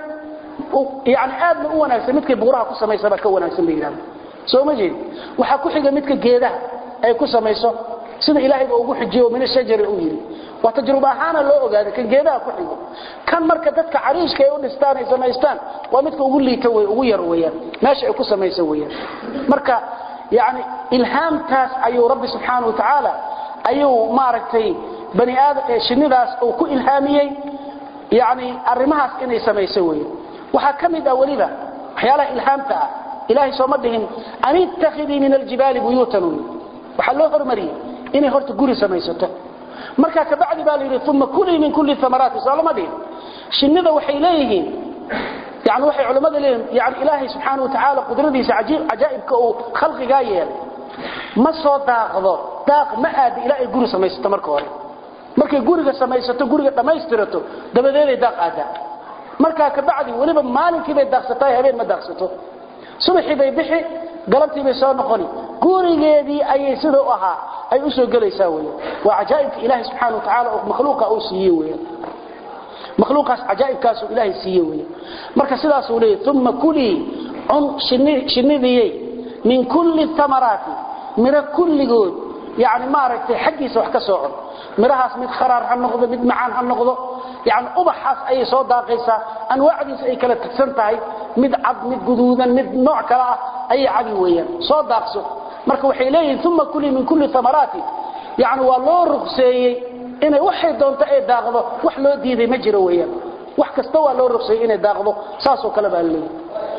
yani aadna u wanaagsan midkay buuraha ku samaysabaa ka wanaagsan bay yidhahda soo ma jeed waxaa ku xiga midka geedaha ay ku samayso sida ilaahay baa ugu xijiyo min ashajari uu yiri waa tajruba ahaana loo ogaaday kan geedaha ku xigo kan marka dadka cariishka ay u dhistaan ay samaystaan waa midka ugu liita way ugu yar weeyaan meesha ay ku samaysan weeyaan marka yani ilhaamtaas ayuu rabbi subxaanahu wa tacaala ayuu maaragtay bani aadam ee shinnidaas uu ku ilhaamiyey yani arrimahaas inay samayso weeyaan waxaa ka mid ah weliba waxyaalaha ilhaamta ah ilaahay sooma dhihin an ittakhidii min aljibaali buyuutan waxaa loo hormariyey inay horta guri samaysato markaa kabacdi baa la yidhi uma kulii min kulli amaraati soo lama dhihin shinnida waxay leeyihiin yani waxay culimmada leeyihiin yani ilaahay subxaana watacaala qudradiisa cajaa'ibka uu khalqigaa yeelay ma soo daaqdo daaq ma aada ilaa ay guri samaysato marka hore markay guriga samaysato guriga dhammaystirato dabadeeday daaq aadaa markaa kabacdi weliba maalinkii bay daaqsatahay habeen ma daaqsato subaxii bay bixi galabtii bay soo noqoni gurigeedii ayay sida u ahaa ay u soo gelaysaa weeyaan waa cajaa'ibka ilaahay subxaana wa tacaala oo makhluuqa uu siiyey weeyaan makhluuqaas cajaa'ibkaasuu ilaahay siiyey weeyaan marka sidaasuu leeyahy uma kulii cun shinnidiyey min kulli thamaraati miro kulligood yani maaragtay xaggiisa wax ka soo cun mirahaas mid kharaar ha noqdo mid macaan ha noqdo yani ubaxaas ayay soo daaqaysaa anwaacdiisa ay kala tagsan tahay mid cad mid guduudan mid nooc kale ah ayay cabi weeyaan soo daaqso marka waxay leeyihiin uma kulii min kulli amaraati yani waa loo rugseeyey inay waxay doonto ay daaqdo wax loo diiday ma jiro weeyaan wax kasta waa loo rugseeyey inay daaqdo saasoo kale baa leeyahy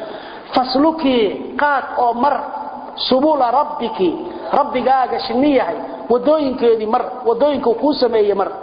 faslukii qaad oo mar subula rabbiki rabbigaaga shinni yahay wadooyinkeedii mar wadooyinka kuu sameeyey mar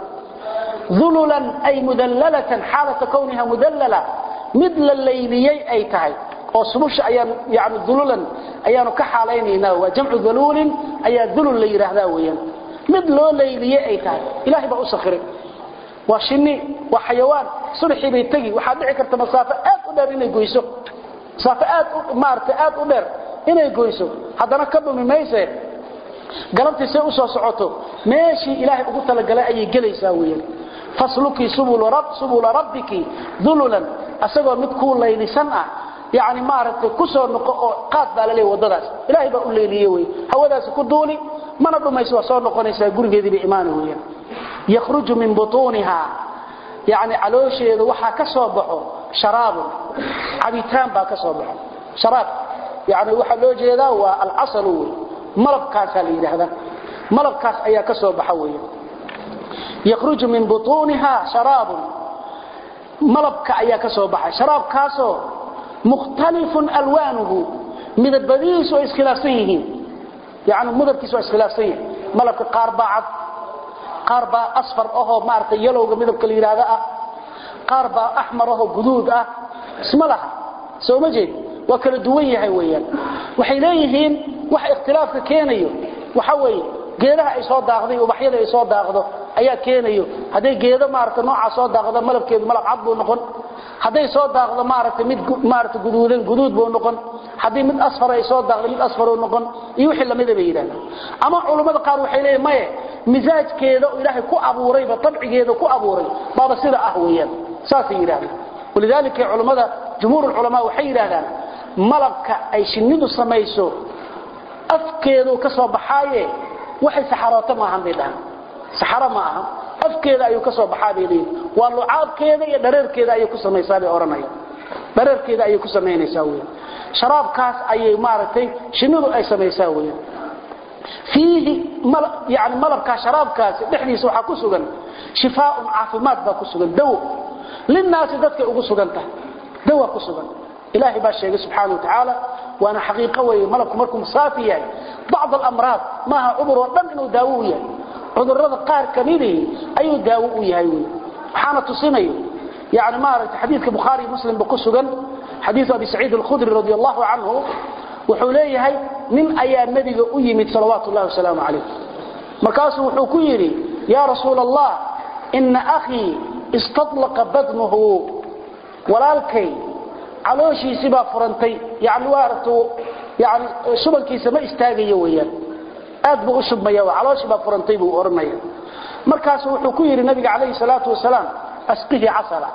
ululan ay mudallalatan xaalata kowniha mudallala mid la layliyey ay tahay oo subusha ayaan yani ululan ayaanu ka xaalaynaynaa waa jamcu daluulin ayaa dulul la yidhaahdaa weeyaan mid loo layliyey ay tahay ilahay baa u sakhiray waa shinni waa xayawaan subaxii bay tegi waxaa dhici karta masaafo aad u dheer inay goyso masaafo aad maarata aad u dheer inay goyso haddana ka dhumi mayse galabtii say u soo socoto meeshii ilaahay ugu talagalay ayay gelaysaa weeyaan faslukii subula rabbiki dululan asagoo mid kuu laylisan ah yani maaragtay ku soo noqo oo qaad baa la leeyahy waddadaas ilaahay baa u leeliye wey hawadaasi ku duuli mana dhumayso waa soo noqonaysaa gurigeedii bay imaani weeyaan yakhruju min butuuniha yani caloosheeda waxaa ka soo baxo sharaabun cabitaan baa ka soo baxo sharaab yani waxaa loo jeedaa waa alcasalu wey malabkaasaa la yidhaahdaa malabkaas ayaa ka soo baxa weeyaan yakhruju min butuuniha sharaabun malabka ayaa ka soo baxay sharaabkaasoo mukhtalifun alwaanuhu midabadiisu ay iskhilaafsan yihiin yani midabkiisu waa iskhilaafsan yihin malabka qaar baa cad qaar baa asfar ahoo maaragtay yalowga midabka la yidhaahda ah qaar baa axmar ahoo guduud ah isma laha soo ma jeed waa kala duwan yahay weeyaan waxay leeyihiin waxa ikhtilaafka keenayo waxa weeye geedaha ay soo daaqday ubaxyada ay soo daaqdo ayaa keenayo hadday geedo maaragtay nooca soo daaqdo malabkeedu malab cad buu noqon hadday soo daaqdo maaragtay mid maaragtay guduudan guduud buu noqon haddii mid asfar ay soo daaqdo mid asfar uu noqon iyo wixii lamida bay yidhahdaan ama culummada qaar waxay leeyihin maye misaajkeeda oo ilaahay ku abuurayba tabcigeeda ku abuuray baaba sida ah weeyaan saasay yidhahdaan walidaalika culummada jumhuur ulculamaa waxay yidhahdaan malabka ay shinnidu samayso afkeedu ka soo baxaaye waxay saxarooto maahan bay dhahaan saxaro ma aha afkeeda ayuu ka soo baxaa bay leeyihin waa lucaabkeeda iyo dhareerkeeda ayay ku samaysaa bay odhanayaan dhareerkeeda ayay ku samaynaysaa weyan sharaabkaas ayay maaragtay shinnidu ay samaysaa weyan fiihi yani malabkaa sharaabkaasi dhexdiisa waxaa ku sugan shifaaun caafimaad baa ku sugan dawo linnaasi dadkay ugu sugan tahay dawa ku sugan ilaahay baa sheegay subxaana wa tacaala waana xaqiiqo weeye malabku markuu saafi yahay bacd alamraad maaha cudur oo dhan inuu daawo u yahay cudurrada qaar kamidii ayuu daawo u yahay wey waxaana tusinayo yani maaragtay xadiidka bukhaari muslimba ku sugan xadiidu abi saciid alkhudri radi allahu canhu wuxuu leeyahay nin ayaa nebiga u yimid salawaatu llahi wasalaamu calayh markaasuu wuxuu ku yidhi yaa rasuula allah ina akhii istadlaqa badnuhu walaalkay calooshiisii baa furantay yani waaragtu yani shubankiisa ma istaagayo weeyaan aad buu u shubmaya calooshii baa furantay buu odhanaya markaasu wuxuu ku yidhi nabiga calayhi salaatu wasalaam asqihi casala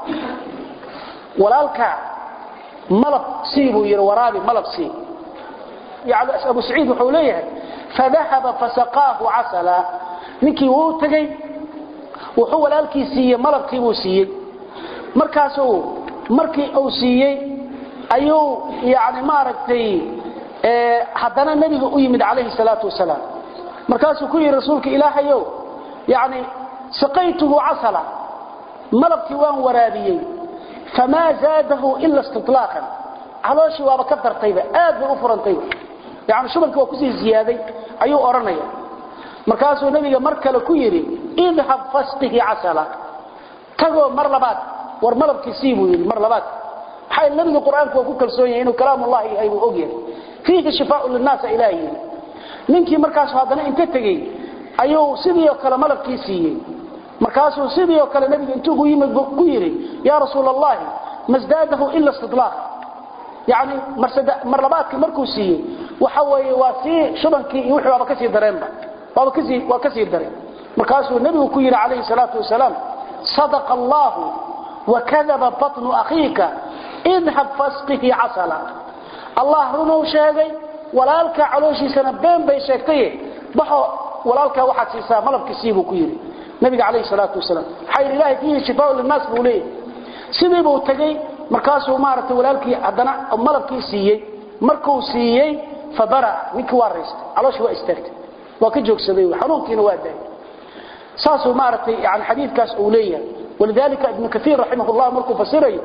walaalka malab sii buu yidhi waraabi malab sii yani abu saciid wuxuu leeyahay fadahaba fasaqaahu casala ninkii wuu tagay wuxuu walaalkii siiyey malabkii buu siiyey markaasuu markii uu siiyey ayuu yani maaragtay haddana nebiga u yimid calayhi salaatu wasalaam markaasuu ku yidhi rasuulka ilaahayow yani saqaytuhu casala malabkii waan waraabiyey famaa zaadahu ila istilaaqan calooshii waaba ka dartayba aad bay u furantayba yani shubankii waa kusii ziyaaday ayuu odhanaya markaasuu nebiga mar kale ku yidhi idhab fasqihi casala tagoo mar labaad war malabkii sii buu yidhi mar labaad maxaa nebiga qur-aanku waa ku kalsoon yahay inuu kalaamullahi yahay buu og yahay fiihi shifaau linnaasa ilaah yidhi ninkii markaasu haddana inta tegey ayuu sidii oo kale malabkii siiyey markaasuu sidii oo kale nebiga intuu gu yimid ku yidhi yaa rasuul allahi masdaadahu ila istidlaaq yani mar labaadkii markuu siiyey waxa weeye waa sii shubankii iyo wixii waaba kasii dareenba waaba kasii waa kasii daray markaasuu nebigu ku yidhi calayhi salaatu wasalaam sadaqa allahu wakadaba batnu akhiika idhab fasqihi casala allah runuu sheegay walaalkaa calooshiisana been bay sheegtaye baxo walaalkaa waxaad siisaa malabkiisii buu ku yidhi nabiga calayhi salaatu wasalaam maxaa yidhi ilahay fiihi shifaau linnaas buu leeyahy sidii buu tegey markaasuu maaragtay walaalkii haddana malabkii siiyey markuu siiyey fabara ninkii waa raystay calooshii waa istaagtay waa ka joogsaday xanuunkiina waa daayay saasuu maaragtay yani xadiidkaas uu leeyahay walidalika ibnu kaiir raximah llah markuu fasirayo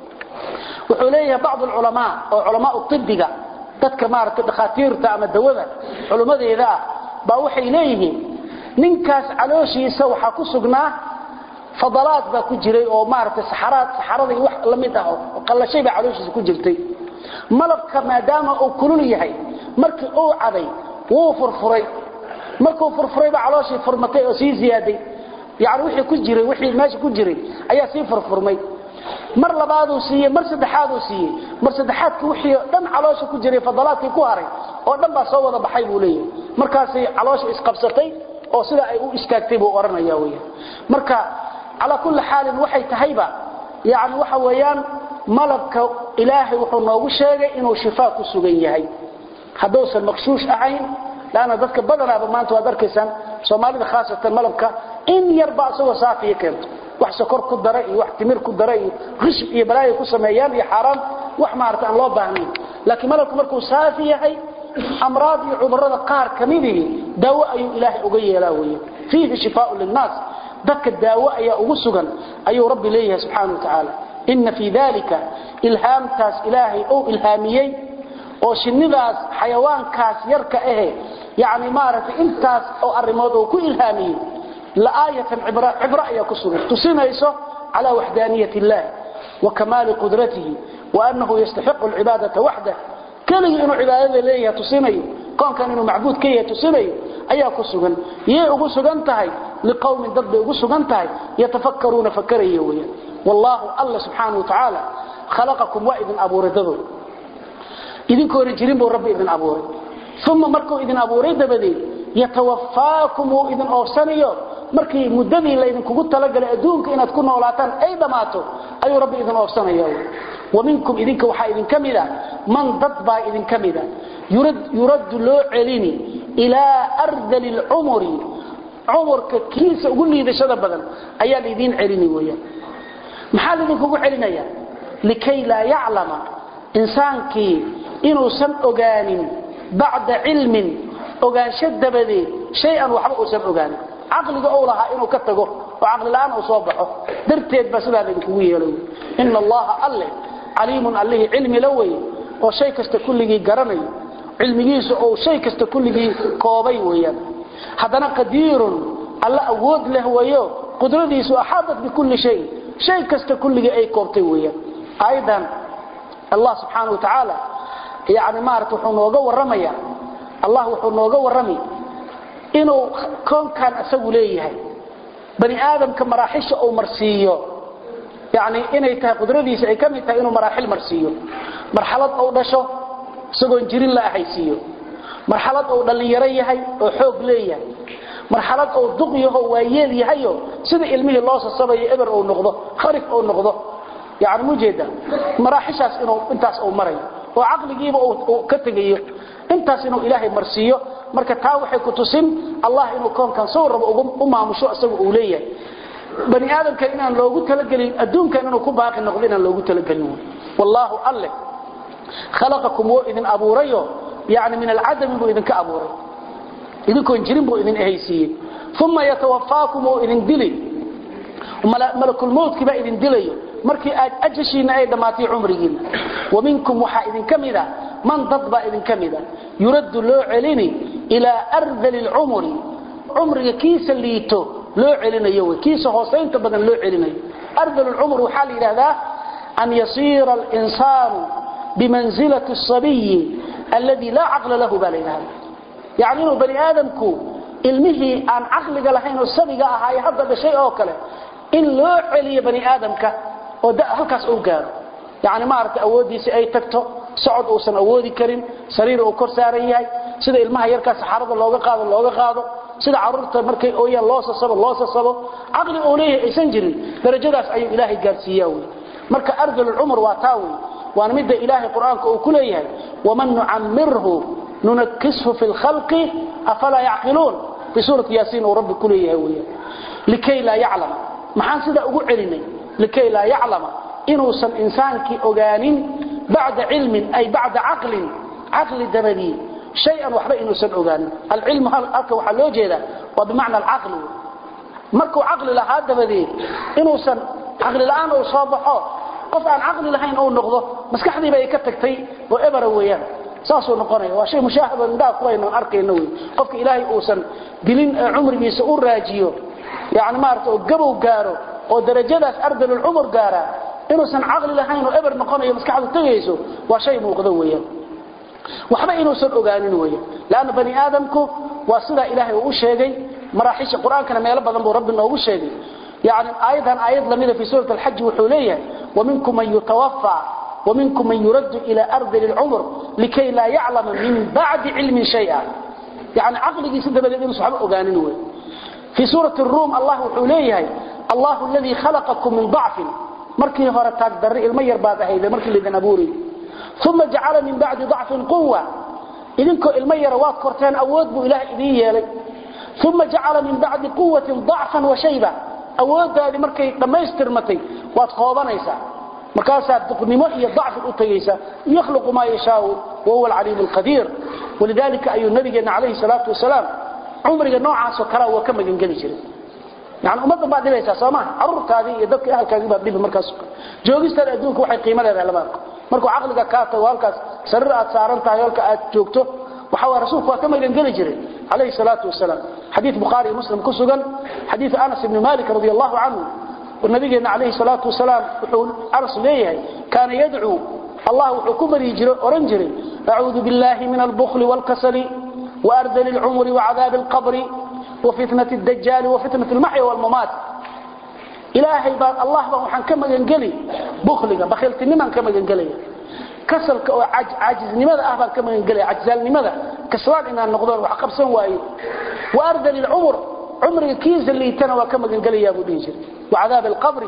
wuxuu leeyahay bacd alculamaa oo culamaau ibiga dadka maaragtay dhakhaatiirta ama dawada culummadeeda ah baa waxay leeyihiin ninkaas calooshiisa waxaa ku sugnaa fadalaad baa ku jiray oo maaragtay saxaraad saxaradii wax la mid ah oo qallashay baa calooshiisa ku jirtay malabka maadaama uu kulul yahay markii uu caday wuu furfuray markuu furfuray baa calooshii furmatay oo sii ziyaaday yani wixii ku jiray wixii meesha ku jiray ayaa sii furfurmay mar labaaduu siiyey mar saddexaaduu siiyey mar saddexaadki wixii dhan caloosha ku jiray fadalaadkii ku haray oo dhan baa soo wada baxay buu leeyahay markaasay caloosha isqabsatay oo sida ay u istaagtay buu odhanaya weya marka calaa kulli xaalin waxay tahayba yani waxa weeyaan malabka ilaahay wuxuu noogu sheegay inuu shifaa ku sugan yahay hadduusan maqshuush ahayn laanna dadka badanaaba maanta waad arkaysaan soomaalida khaasatan malabka in yarba isagoo saafiya keento wax sokor ku dara iyo wax timir ku dara iyo khishb iyo balaayo ku sameeyaan iyo xaaraan wax maarata aan loo baahnayn laakiin malabku markuu saafi yahay amraad iyo cudurrada qaar ka midihii daawo ayuu ilaahay uga yeelaa weeye fiihi shifaau linnaas dadka daawo ayaa ugu sugan ayuu rabbi leeyahay subxaana wa tacaala ina fii dalika ilhaamtaas ilaahay uu ilhaamiyey oo shinnidaas xayawaankaas yarka ahe yani maaragtay intaas oo arrimood uu ku ilhaamiyey laaayatan cibro ayaa ku sugan tusinayso calaa waxdaaniyat illahi wa kamaali qudratihi wa annahu yastaxiqu alcibaadata waxdah keligii inuu cibaadada leeyahay tusinayo koonkan inuu macbuud ka yahay tusinayo ayaa ku sugan yay ugu sugan tahay liqowmin dad bay ugu sugan tahay yatafakkaruuna fakaraya weeyaan wallaahu alla subxaanahu watacaala khalaqakum waa idin abuuray dadood idinkoona jirin buu rabbi idin abuuray uma markuu idin abuuray dabadeed yatawafaakum uu idin oofsanayo markii muddadii laydinkugu talagalay adduunka inaad ku noolaataan ay dhammaato ayuu rabbi idin oofsanaya wa minkum idinka waxaa idinka mida man dad baa idinka mida yuraddu loo celini ilaa ardali lcumuri cumurka kiisa ugu liidashada badan ayaa laydiin celini weyaan maxaa laydinkugu celinaya likay laa yaclama insaankii inuusan ogaanin bacda cilmin ogaansho dabadeed shay-an waxba uusan ogaanin caqliga ou lahaa inuu ka tago oo caqlila'aan uu soo baxo darteed baa sidaa laydinkugu yeelay ina allaha alle caliimun allihii cilmi la weye oo shay kasta kulligii garanayo cilmigiisu ou shay kasta kulligii koobay weeyaan haddana qadiirun alla awood leh weeyo qudradiisu axaadat bikulli shay shay kasta kulligii ay koobtay weeyaan aayadan allah subxaana wa tacaala yani maarata wuxuu nooga warramaya allah wuxuu nooga warrami inuu koonkan isagu leeyahay bani aadamka maraaxisha uu marsiiyo yani inay tahay qudradiisa ay ka mid tahay inuu maraaxil marsiiyo marxalad uu dhasho isagoon jirin la ahaysiiyo marxalad uu dhallinyaro yahay oo xoog leeyahay marxalad uu duq yaho waayeel yahayo sida ilmihii loo sasabayo eber uu noqdo kharif uu noqdo yani mujeeda maraaxishaas inuu intaas uu marayo oo caqligiiba uu ka tegayo intaas inuu ilaahay marsiiyo marka taa waxay ku tusin allah inuu koonkan soo rabo u maamusho isaga uu leeyahay bani aadamka inaan loogu talagelin adduunkan inuu ku baaqi noqdo inaan loogu talagelin wallaahu alle khalaqakum wuu idin abuurayo yani min alcadami buu idinka abuuray idinkoon jirin buu idin ehaysiiyey uma yatawafaakum wuu idin dili malakulmowtkii baa idin dilayo markii aad ajashiina ay dhammaatay cumrigiina wa minkum waxaa idinka mida man dad baa idinka mida yuraddu loo celini ilaa ardali lcumri cumriga kiisa liito loo celinayo wy kiisa hoosaynta badan loo celinayo ardal lcumr waxaa la yidhahdaa an yasiira alinsaanu bimanzilati asabiyi alladii laa caqla lahu baa la yidhahda yani inuu bani aadamku ilmihii aan caqliga lahayn oo sabiga ahaaye hadda dhashay oo kale in loo celiyo bani aadamka oo halkaas uu gaaro yani maaragtay awooddiisii ay tagto socod uusan awoodi karin sariir uu kor saaran yahay sida ilmaha yarkaa saxaarada looga qaado looga qaado sida caruurta markay ooyaan loo sasabo loo sasabo caqli uu leeyahay aysan jirin darajadaas ayuu ilaahay gaarsiiyaa wey marka ardalulcumr waa taa wey waana midda ilaahay qur-aanka uu ku leeyahay waman nucamirhu nunakishu fi lkhalqi afalaa yacqiluun fii suurati yaasiin uu rabbi ku leeyahay weya likay laa yaclama maxaan sidaa ugu celinay likay laa yaclama inuusan insaankii ogaanin bacda cilmin ay bacda caqlin caqli dabadii shayan waxba inuusan ogaanin alcilmu halka waxaa loo jeedaa waa bimacna alcaqli markuu caqli lahaa dabadeed inuusan caqli la'aan uu soo baxo qof aan caqli lahayn uu noqdo maskaxdiiba ay ka tagtay oo ebera weeyaan saasuu noqonaya waa shay mushaahada indhaha kuwaynu arkayno wey qofka ilaahay uusan dilin ee cumrigiisa u raajiyo yani maarata oo gabow gaaro oo darajadaas ardalulcumur gaara inuusan caqli lahayn oo eber noqonayo maskaxdu tegayso waa shay muuqdo weeyaan waxba inuusan ogaanin weeyaan laana bani aadamku waa sidaa ilaahay uu u sheegay maraaxisha qur-aankana meelo badan buu rabbi noogu sheegay yani aayadan aayad lamida fi suurat alxaji wuxuu leeyahay waminkum man yutawaffa ومنكم من يرد إلى أرض العمر لكي لا يعلم من بعد علم شيئا يعني عقلك سنت بدأ صحابة أغانين في سورة الروم الله حليه الله الذي خلقكم من ضعف مركي هورتاك دري المير بعد هيدا مركي اللي دنبوري ثم جعل من بعد ضعف قوة إذنكو المير واد كورتين أود بو إله إذين يالي ثم جعل من بعد قوة ضعفا وشيبا أود هذه مركي لما يسترمتي واد خوضانيسا markaasaa duqnimo iyo dacfi u tagaysa yakhluqu maa yashaau wahuwa alcaliimu alqadiir walidaalika ayuu nabigeena calayhi salaatu wasalaam cumriga noocaasoo kalea waa ka magangeli jiray yani ummaddan baad dhibaysaa soo maha caruurtaadii iyo dadka ahalkaagii baad dhibi markaas joogistaan adduunka waxay qiimo leedahay lama arko markuu caqliga kaa tago halkaas sariir aad saaran tahay halka aad joogto waxa waa rasuulku waa ka magangeli jiray calayhi salaatu wasalaam xadiid bukhaari muslim ku sugan xadiid anas ibni malik radi allahu canhu ونبينا عليه الصلاة والسلام أرس ليه كان يدعو الله وحكم ريجر أرنجري أعوذ بالله من البخل والكسل وأرذل العمر وعذاب القبر وفتنة الدجال وفتنة المحيا والممات إلهي بان الله بان وحن كما ينقلي بخلق بخلت نمان كما ينقلي كسلك وعج عاجز لماذا أهبان كما ينقلي عجزال لماذا كسلان إنها النقضان وحقب سنوائي وأرذل العمر عمري كيز اللي تنوى كما ينقلي يا أبو ديجر وعذاب القبر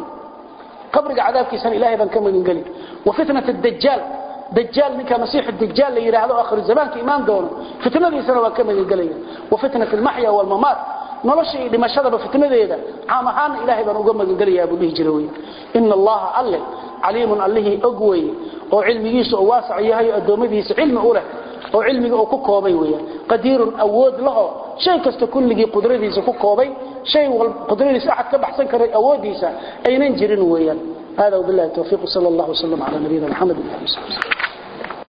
قبر عذاب كيسان إلهي بان كما ينقلي وفتنة الدجال دجال منك مسيح الدجال اللي يراه آخر الزمان كإيمان دونه فتنة دي سنة وكما ينقلي وفتنة المحيا والممات نلشي لما شرب فتنة دي عامهان إلهي بان أقوم ينقلي يا أبو ديجر إن الله أله عليم الله أقوي وعلميس وواسع يهي أدومديس علم أوله oo cilmiga uu ku koobay weeyaan qadiirun awood laho shay kasta kulligii qudradiisa ku koobay shay wal qudradiisa ahad ka baxsan karay awoodiisa aynan jirin weeyaan hada wabillahi tawfiiq sallallahu alayhi wa sallam ala nabiyina muhammad wa alihi